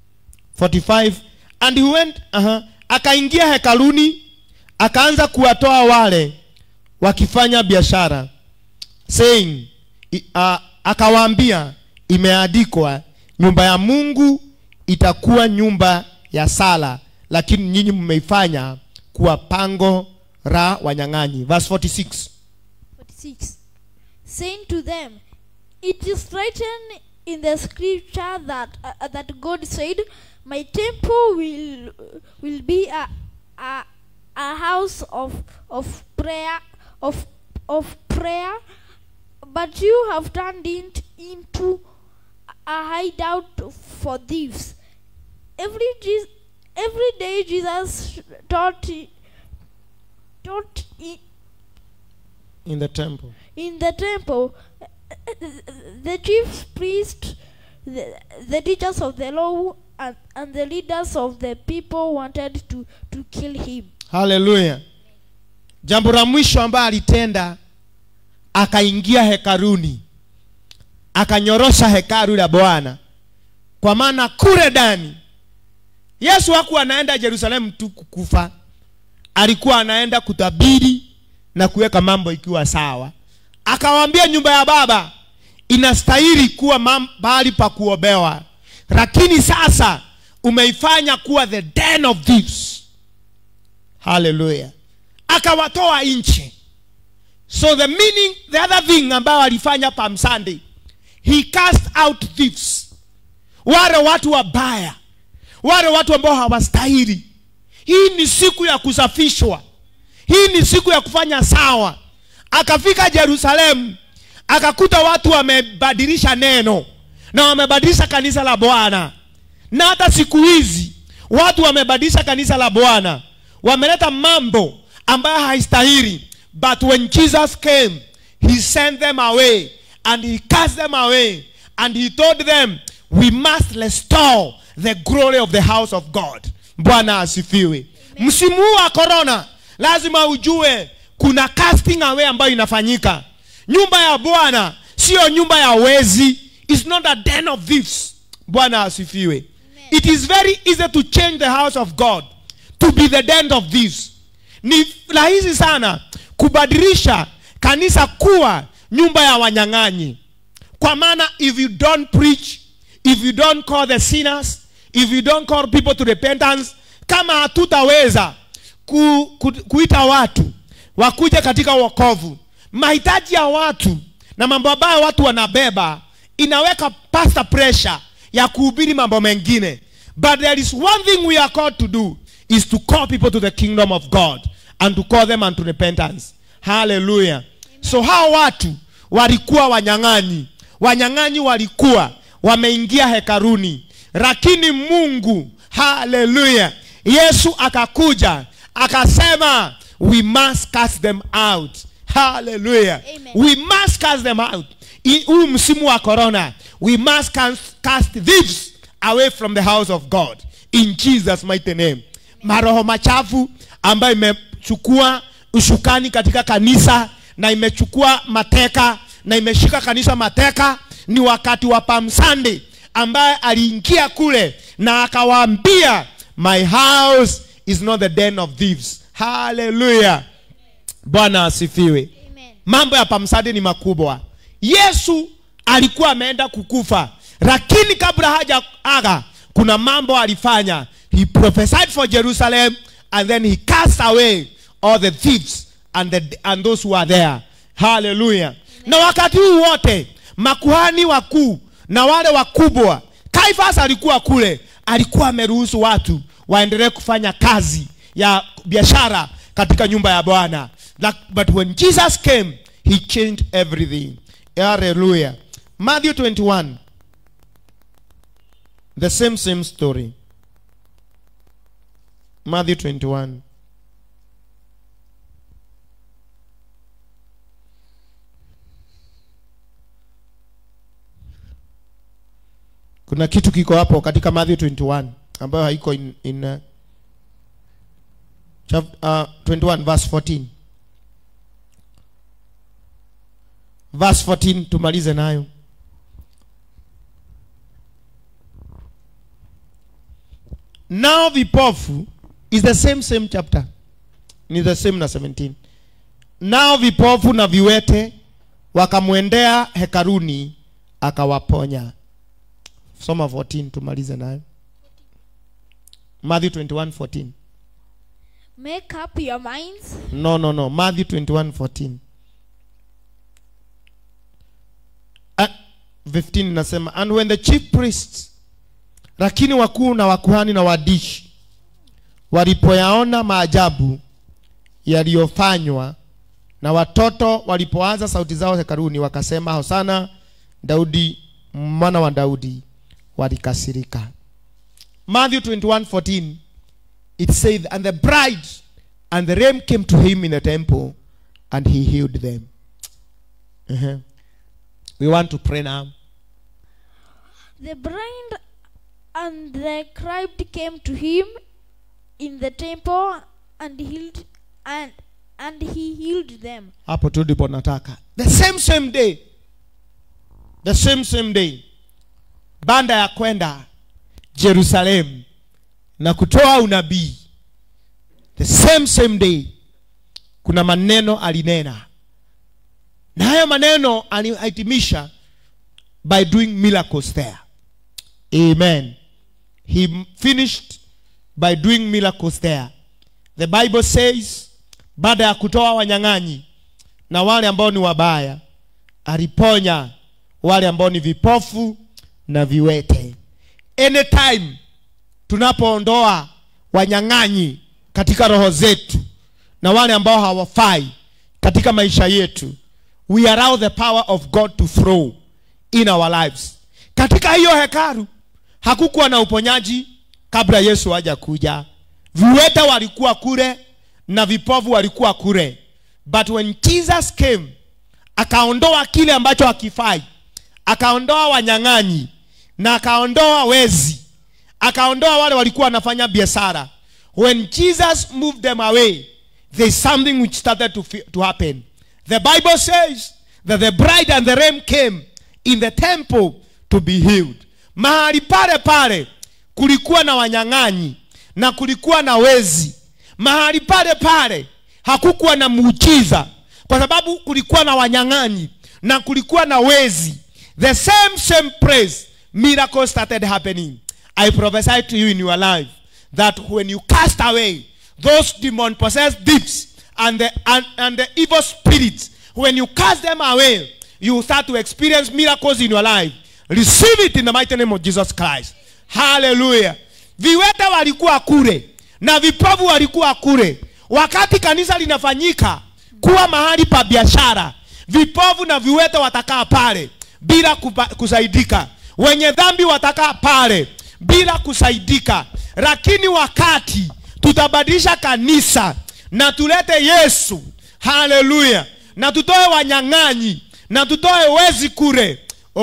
45 and he went uh akaingia hekaluni akaanza kuwatoa wale wakifanya biashara saying i- uh, akawaambia imeandikwa nyumba ya mungu itakuwa nyumba ya sala lakini nyinyi mmeifanya kuwa pango la wanyang'anyi verse 46 46 saying to them it is written in the scripture that uh, that god said my temple will will be a a, a house of of prayer of of prayer but you have turned it into a hideout for thieves every Je- every day jesus taught taught i- in the temple in the temple the chief priest the, the teachers of the law and, and the leaders of the people wanted to, to kill him haleluya jambo la mwisho ambayo alitenda akaingia hekaruni akanyorosha hekalu la bwana kwa maana kule ndani yesu hakuwa anaenda yerusalemu tu kukufa alikuwa anaenda kutabiri na kuweka mambo ikiwa sawa akawaambia nyumba ya baba inastahili kuwa mam- mahali pa kuobewa lakini sasa umeifanya kuwa the den of thieves haleluya akawatoa nchi so the meaning the other thing ambayo alifanya palm sunday he cast out thieves wale watu wabaya wale watu ambao hawastahili hii ni siku ya kusafishwa hii ni siku ya kufanya sawa akafika jerusalemu akakuta watu wamebadilisha neno na wamebadilisha kanisa la bwana na hata siku hizi watu wamebadilisha kanisa la bwana wameleta mambo ambayo haistahili but when jesus came he sent them away and he cast them away and he told them we must restore the glory of the house of god bwana asifiwe msimu huu wa corona lazima ujue kuna casting away ambayo inafanyika nyumba ya bwana siyo nyumba ya wezi is not a den of thieves bwana asifiwe it is very easy to change the house of god to be the den of thieves ni rahisi sana kubadilisha kanisa kuwa nyumba ya wanyang'anyi kwa maana if you don't preach if you don't call the sinners if you don't call people to repentance kama hatutaweza ku, ku, kuita watu wakuja katika wokovu mahitaji ya watu na mambo ambayo watu wanabeba inaweka pasta pressure ya kuhubiri mambo mengine but there is one thing we are called to do is to call people to the kingdom of god and to call them unto repentance hallelujah so hao watu walikuwa wanyang'anyi wanyang'anyi walikuwa wameingia hekaruni lakini mungu haleluya yesu akakuja akasema we must cast them out haleluya Amen. we must cast them out I- huu msimu wa corona we must cast, cast thieves away from the house of god in jesus mighty name maroho machafu ambayo imechukua ushukani katika kanisa na imechukua mateka na imeshika kanisa mateka ni wakati wa Palm Sunday ambaye aliingia kule na akawaambia my house is not the den of thieves haleluya bwana asifiwe Amen. mambo ya Palm Sunday ni makubwa yesu alikuwa ameenda kukufa lakini kabla haja aga kuna mambo alifanya he prophesied for jerusalem and then he cast away all the thieves and, the, and those who are there haleluya na wakati huu wote makuhani wakuu na wale wakubwa kaifas alikuwa kule alikuwa ameruhusu watu waendelee kufanya kazi ya biashara katika nyumba ya bwana Like- but when jesus came he changed everything hallelujah matthew 21 the same same story matthew 21 kuna kitu kiko hapo katika matthew 21 ambayo haiko in, in uh, chap, uh, 21 verse 14 verse 14 tumalize nayo nao vipofu is the same same chapter ni the same na 17 nao vipofu na viwete wakamwendea hekaruni akawaponya soma 14 tumalize nayo matthew 21 14 Make up your minds. no no no matthew 21 14 Ah, 15 nasema and when the chief priests lakini wakuu na wakuhani na wadishi walipoyaona maajabu yaliyofanywa na watoto walipoanza sauti zao hekaruni wakasema hosana daudi mwana wa daudi walikasirika matthew 21 14 it says, And the bride and the ram came to him in the temple, and he healed them. Uh-huh. We want to pray now. The blind and the criped came to him in the temple and healed and and he healed them. Hapo tu ndipo nataka. The same same day. The same same day. Banda ya kwenda Jerusalem na kutoa unabii. The same same day. Kuna maneno alinena. Na hayo maneno alihitimisha by doing miracles there. Amen. He finished by doing miracles there. the bible says baada ya kutoa wanyang'anyi na wale ambao ni wabaya aliponya wale ambao ni vipofu na viwete anytime tunapoondoa wanyang'anyi katika roho zetu na wale ambao hawafai katika maisha yetu we allow the power of god to flow in our lives katika hiyo hekalu hakukuwa na uponyaji kabla yesu haja kuja viwete walikuwa kule na vipofu walikuwa kule but when jesus came akaondoa kile ambacho hakifai akaondoa wanyang'anyi na akaondoa wezi akaondoa wale walikuwa wanafanya biashara when jesus moved them away there's something which started to, fe- to happen the bible says that the bride and the ram came in the temple to be healed mahali pale pale kulikuwa na wanyang'anyi na kulikuwa na wezi mahali pale pale hakukuwa na muujiza kwa sababu kulikuwa na wanyang'anyi na kulikuwa na wezi the same same praise miracle started happening i prophesy to you in your life that when you cast away those demon possessed deeps and the and, and the evil spirits when you cast them away you will start to experience miracles in your life receive it in the mighty name of jesus christ hallelujah viwete walikuwa kule na vipofu walikuwa kule wakati kanisa linafanyika kuwa mahali pa biashara vipofu na viwete watakaa pale bila kupa, kusaidika wenye dhambi watakaa pale bila kusaidika lakini wakati tutabadilisha kanisa na tulete yesu haleluya na tutoe wanyang'anyi na tutoe wezi kule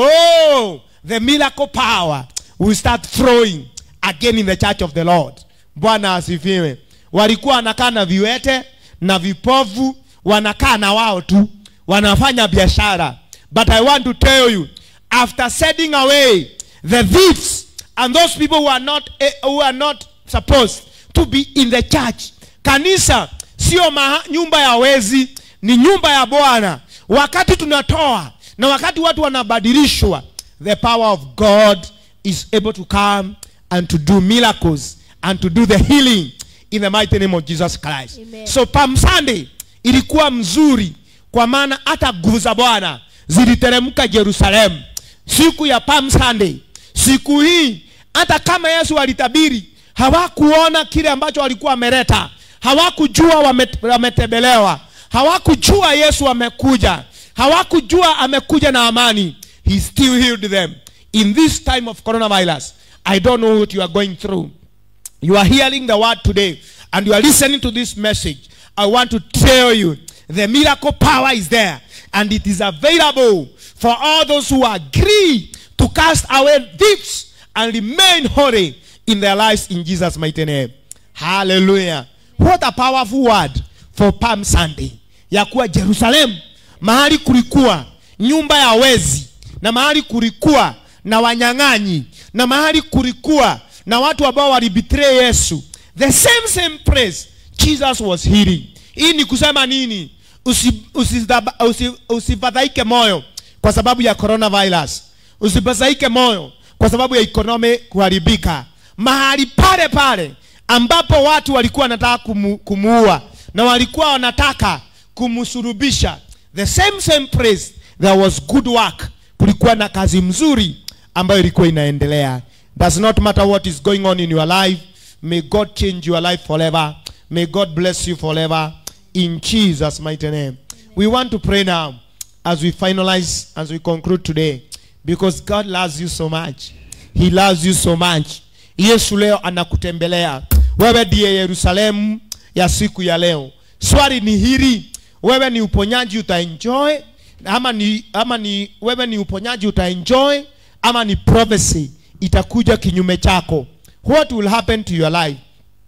oh the miracle power will start flowing again in the church of the lord bwana asifiwe walikuwa wanakaa na viwete na vipovu wanakaa na wao tu wanafanya biashara but i want to tell you after setting away the thieves and those people who are not eh, who are not supposed to be in the church kanisa sio maha- nyumba ya wezi ni nyumba ya bwana wakati tunatoa na wakati watu wanabadilishwa the power of god is able to come and to do miracles and to do the healing in the mighty name of jesus christ Amen. so palm sunday ilikuwa mzuri kwa maana hata nguvu za bwana ziliteremka jerusalemu siku ya palm sunday siku hii hata kama yesu alitabiri hawakuona kile ambacho walikuwa wameleta hawakujua wame- wametembelewa hawakujua yesu amekuja hawakujua amekuja na amani he still healed them in this time of coronavirus i don't know what you are going through you are hearing the word today and you are listening to this message i want to tell you the miracle power is there and it is available for all those who agree to cast away thieves and remain holy in their lives in jesus mighty name hallelujah what a powerful word for palm sunday ya kuwa jerusalem mahali kulikuwa nyumba ya wezi na mahali kulikuwa na wanyang'anyi na mahali kulikuwa na watu ambao walibetray yesu the same same place jesus was healing hii ni kusema nini Usi- usidhaba- usi- usifadhaike moyo kwa sababu ya coronavirus usifadhaike moyo kwa sababu ya economy kuharibika mahali pale pale ambapo watu walikuwa wanataka kumu, kumuua na walikuwa wanataka kumsurubisha the same same place there was good work kulikuwa na kazi mzuri ambayo ilikuwa inaendelea does not matter what is going on in your life may god change your life forever may god bless you forever in jesus mighty name we want to pray now as we finalize as we conclude today because god loves you so much he loves you so much yesu leo anakutembelea wewe ndiye yerusalemu ya siku ya leo swali ni hili wewe ni uponyaji utaenjoy ama ni, ama ni wewe ni uponyaji utaenjoy ama ni prophecy itakuja kinyume chako what will happen to your life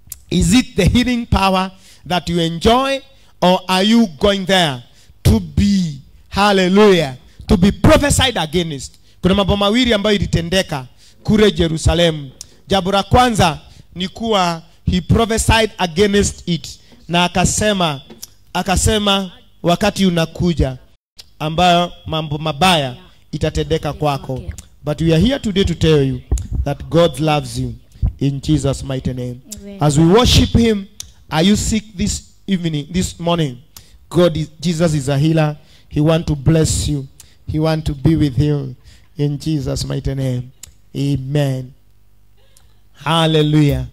is it the healing power that you enjoy or are you going there to be hallelujah to be prophesied against kuna mambo mawili ambayo ilitendeka kule jerusalemu jambo la kwanza ni kuwa he prophesied against it na akasema akasema wakati unakuja ambayo mambo mabaya itatendeka kwako but we are here today to tell you that god loves you in jesus mighty name Amen. as we worship him Are you sick this evening, this morning? God, is, Jesus is a healer. He want to bless you. He want to be with you in Jesus' mighty name. Amen. Hallelujah.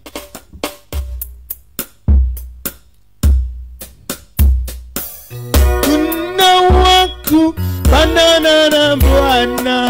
Kuna waku banana na Bwana.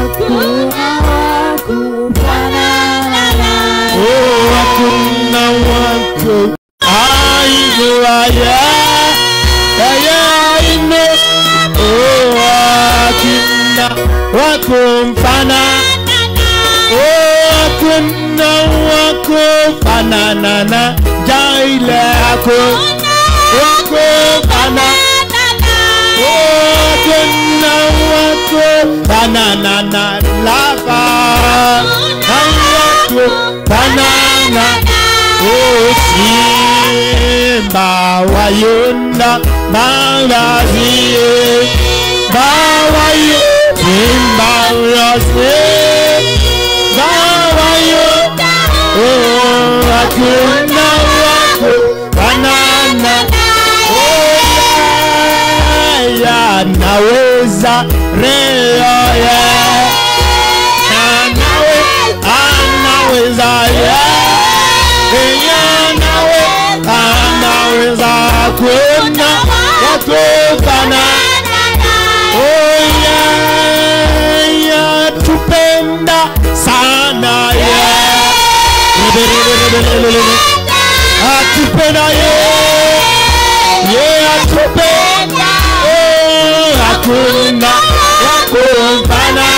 Oh, hakuna wako aijuaye yeye aino. Oh, hakuna wako mfana. Oh, hakuna wako fanana na jaile yako wako fana. Oh, hakuna wako fanana na lava na wako fanana Oh, simba wa Yuda magazie bawayo simba wa simba wa Yuda oh hakuna wako banana oh ya naweza reo ya nawe anaweza ya Enya nawe anaweza kuna watokana Oh yeah, yeah, tupenda sana yeah. Atupenda yeah, yeah, atupenda oh, hakuna wakumpana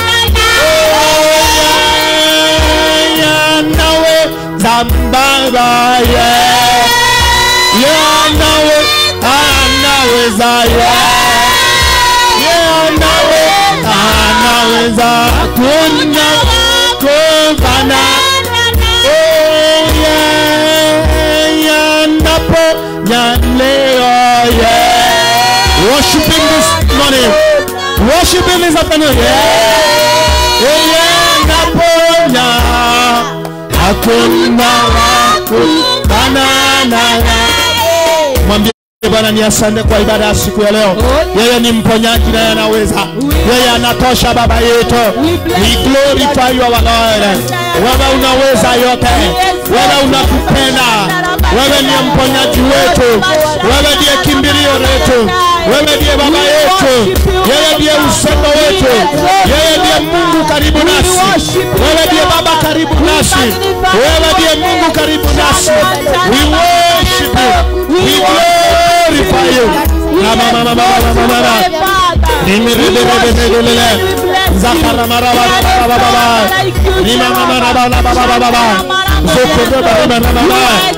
nawe zambaba ye ye nawe anaweza ye ye nawe anaweza kuna kufana oh ye ye napo nyaleo ye worshiping this morning worshiping this afternoon yeah ye naponya hakuna wako banana mwambie bwana ni asante kwa ibada ya siku ya leo yeye ni mponyaji naye anaweza yeye anatosha baba yetu we glorify you our lord wewe unaweza yote wewe unatupenda wewe ndiye mponyaji wetu wewe ndiye kimbilio letu wewe ndiye baba yetu yeye ndiye usendo wetu yeye ndiye mungu karibu nasi wewe ndiye baba karibu nasi wewe ndiye mungu karibu nasi we worship you we glorify you na mama mama mama mama mama nimirelelelelelele zakara mara baba baba baba nima mama baba baba baba baba zokoro baba baba baba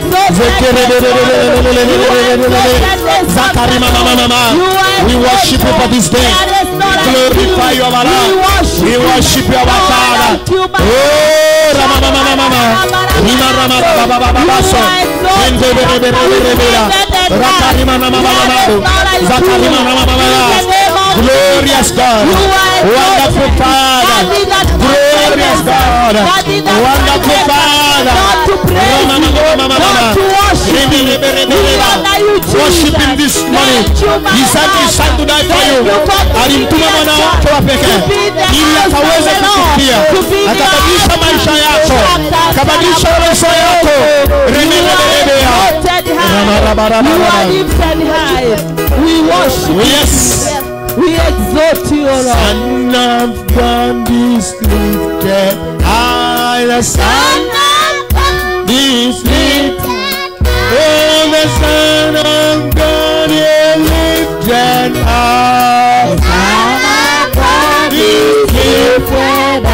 zekerelelelelelelelelelele zakari mama mama mama we worship you for this day we glorify you our Lord we worship you our Father oh rama mama mama mama nima rama baba baba baba so endelelelelelelele rakari mama mama mama zakari mama mama mama glorious God, wonderful Father, glorious God, wonderful Father. Rama, mama, mama, mama. Rebe, rebe, rebe, rebe. Worship him this morning. He sent his son to die for you. Alimtuma mwana wake wa pekee ili akaweze kukufikia, akabadilisha maisha yako, akabadilisha maisha yako. Rebe, rebe, rebe. Rama, rama, rama, You are rama. lifted high. We worship Yes. We exalt you, O Lord. Son of God is lifted high. The Son of God is lifted. Oh, the Son of God is lifted high. The Son of God is lifted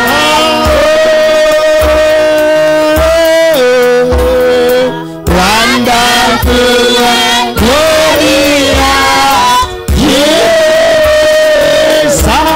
high. Wonderful and glorious. Yes,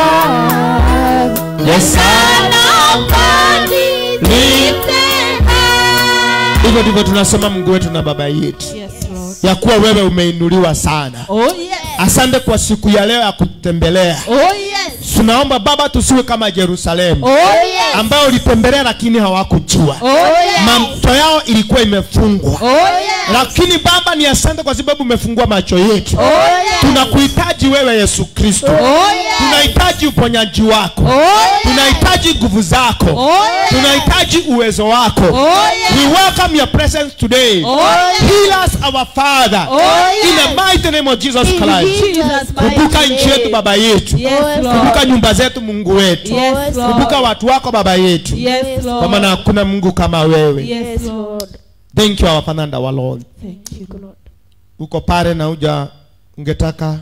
the Son of God lifted high. Hivyo ndivyo tunasema Mungu wetu na Baba yetu, Yes, Lord. ya kuwa wewe umeinuliwa sana. Oh, yes. Asante kwa siku ya leo ya kutembelea. Oh, yes. Tunaomba Baba, tusiwe kama Yerusalemu Oh, yes. ambao ulitembelea lakini hawakujua Oh, yes. mamto yao ilikuwa imefungwa Oh, yes. lakini baba ni asante kwa sababu umefungua macho yetu tunakuhitaji wewe yesu kristo tunahitaji uponyaji wako tunahitaji nguvu zako tunahitaji uwezo wako we welcome your presence today heal us our father in the mighty name of jesus christ Jesus kumbuka nchi yetu baba yetu Yes, kumbuka Lord. nyumba zetu mungu wetu Yes, kumbuka Lord. watu wako baba yetu Yes, kwa maana Lord. hakuna mungu kama wewe Yes, Lord. thank you our father and our lord Thank you, Lord. uko pale na uja ungetaka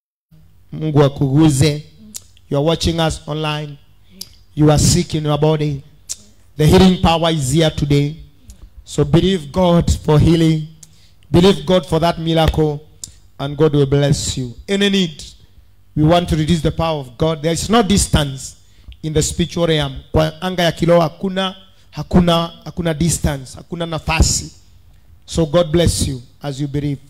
mungu akuguze you are watching us online you are sick in your body the healing power is here today so believe god for healing believe god for that miracle and god will bless you any need we want to release the power of god there is no distance in the spiritual realm kwa anga ya kiroho hakuna hakuna hakuna distance hakuna nafasi so god bless you as you believe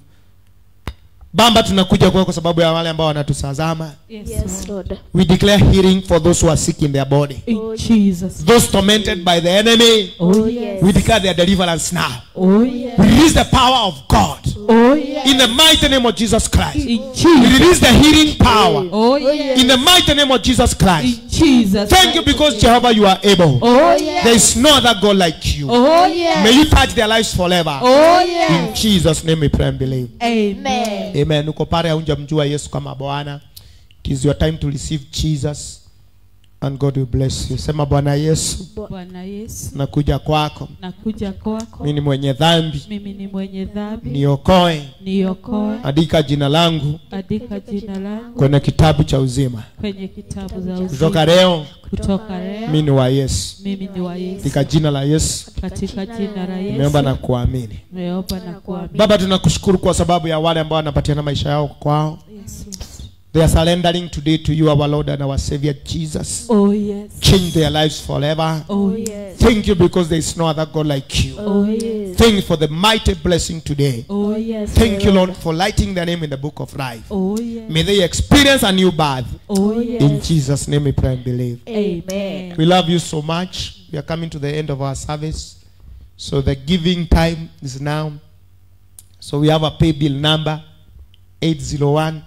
bamba tunakuja kwako kwa sababu ya wale ambao wanatutazama Yes, Lord. we declare healing for those who are sick in their body In Jesus. those tormented by the enemy Oh, yes. we declare their deliverance now Oh, yes. we release the power of god Oh, yes. in the mighty name of jesus christ In we Jesus. release the healing power Oh, yes. in the mighty name of jesus christ In Jesus. thank you because jehovah you are able Oh, yes. there is no other god like you Oh, yes. may you touch their lives forever Oh, in yes. jesus name we pray and believe Amen. amen uko pale haujamjua yesu kama bwana it is your time to receive jesus and god will bless you sema bwana yesu Bwana Yesu, nakuja kwako nakuja kwako. mi ni mwenye dhambi Mimi ni mwenye dhambi. niokoe Niokoe. andika jina langu Andika jina langu kwenye kitabu cha uzima kwenye kitabu za kutoka uzima. leo Kutoka leo mi ni wa yesu mimi ni wa Yesu. katika jina la yesu Katika jina la nimeomba na Yesu kuamini nimeomba na kuamini. baba tunakushukuru kwa sababu ya wale ambao wanapatiana maisha yao kwao Yes, Lord. they are surrendering today to you our lord and our savior jesus Oh, yes. change their lives forever Oh, yes. thank you because there is no other god like you Oh, yes. thank you for the mighty blessing today Oh, yes. thank you lord for lighting their name in the book of life Oh, yes. may they experience a new birth Oh, in yes. jesus name we pray and believe Amen. we love you so much we are coming to the end of our service so the giving time is now so we have a pay bill number 801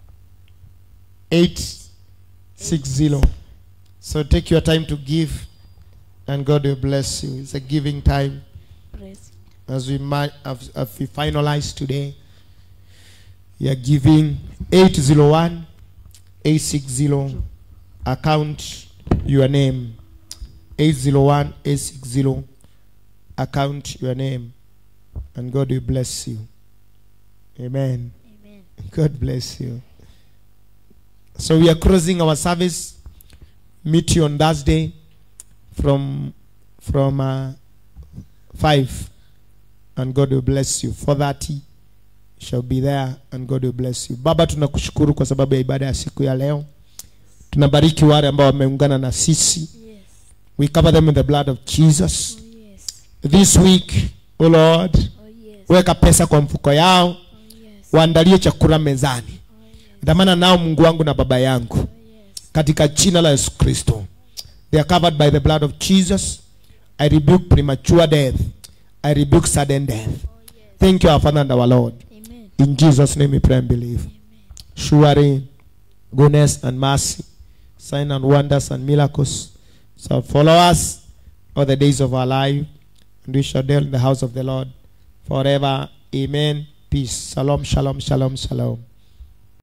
860 so take your time to give and god will bless you it's a giving time Praise. as we might have, have we finalized today we are giving 801 860 account your name 801 860 account your name and god will bless you amen Amen. god bless you so we are closing our service meet you on thursday from from uh, 5 and god will bless you 430 shall be there and god will bless you baba tunakushukuru kwa sababu ya ibada ya siku ya leo tunabariki wale ambao wameungana na sisi Yes. we cover them in the blood of jesus Oh, yes. this week oh lord Oh, yes. weka pesa kwa mfuko yao Oh, yes. waandalie chakula mezani Oh, yes. dhamana nao mungu wangu na baba yangu Oh, yes. katika jina la yesu kristo they are covered by the blood of jesus i rebuke premature death i rebuke sudden death thank you our father and our lord Amen. in jesus name we pray and believe surely goodness and mercy sign and wonders and miracles shall follow us all the days of our life and we shall dwell in the house of the lord forever amen peace shalom shalom shalom shalom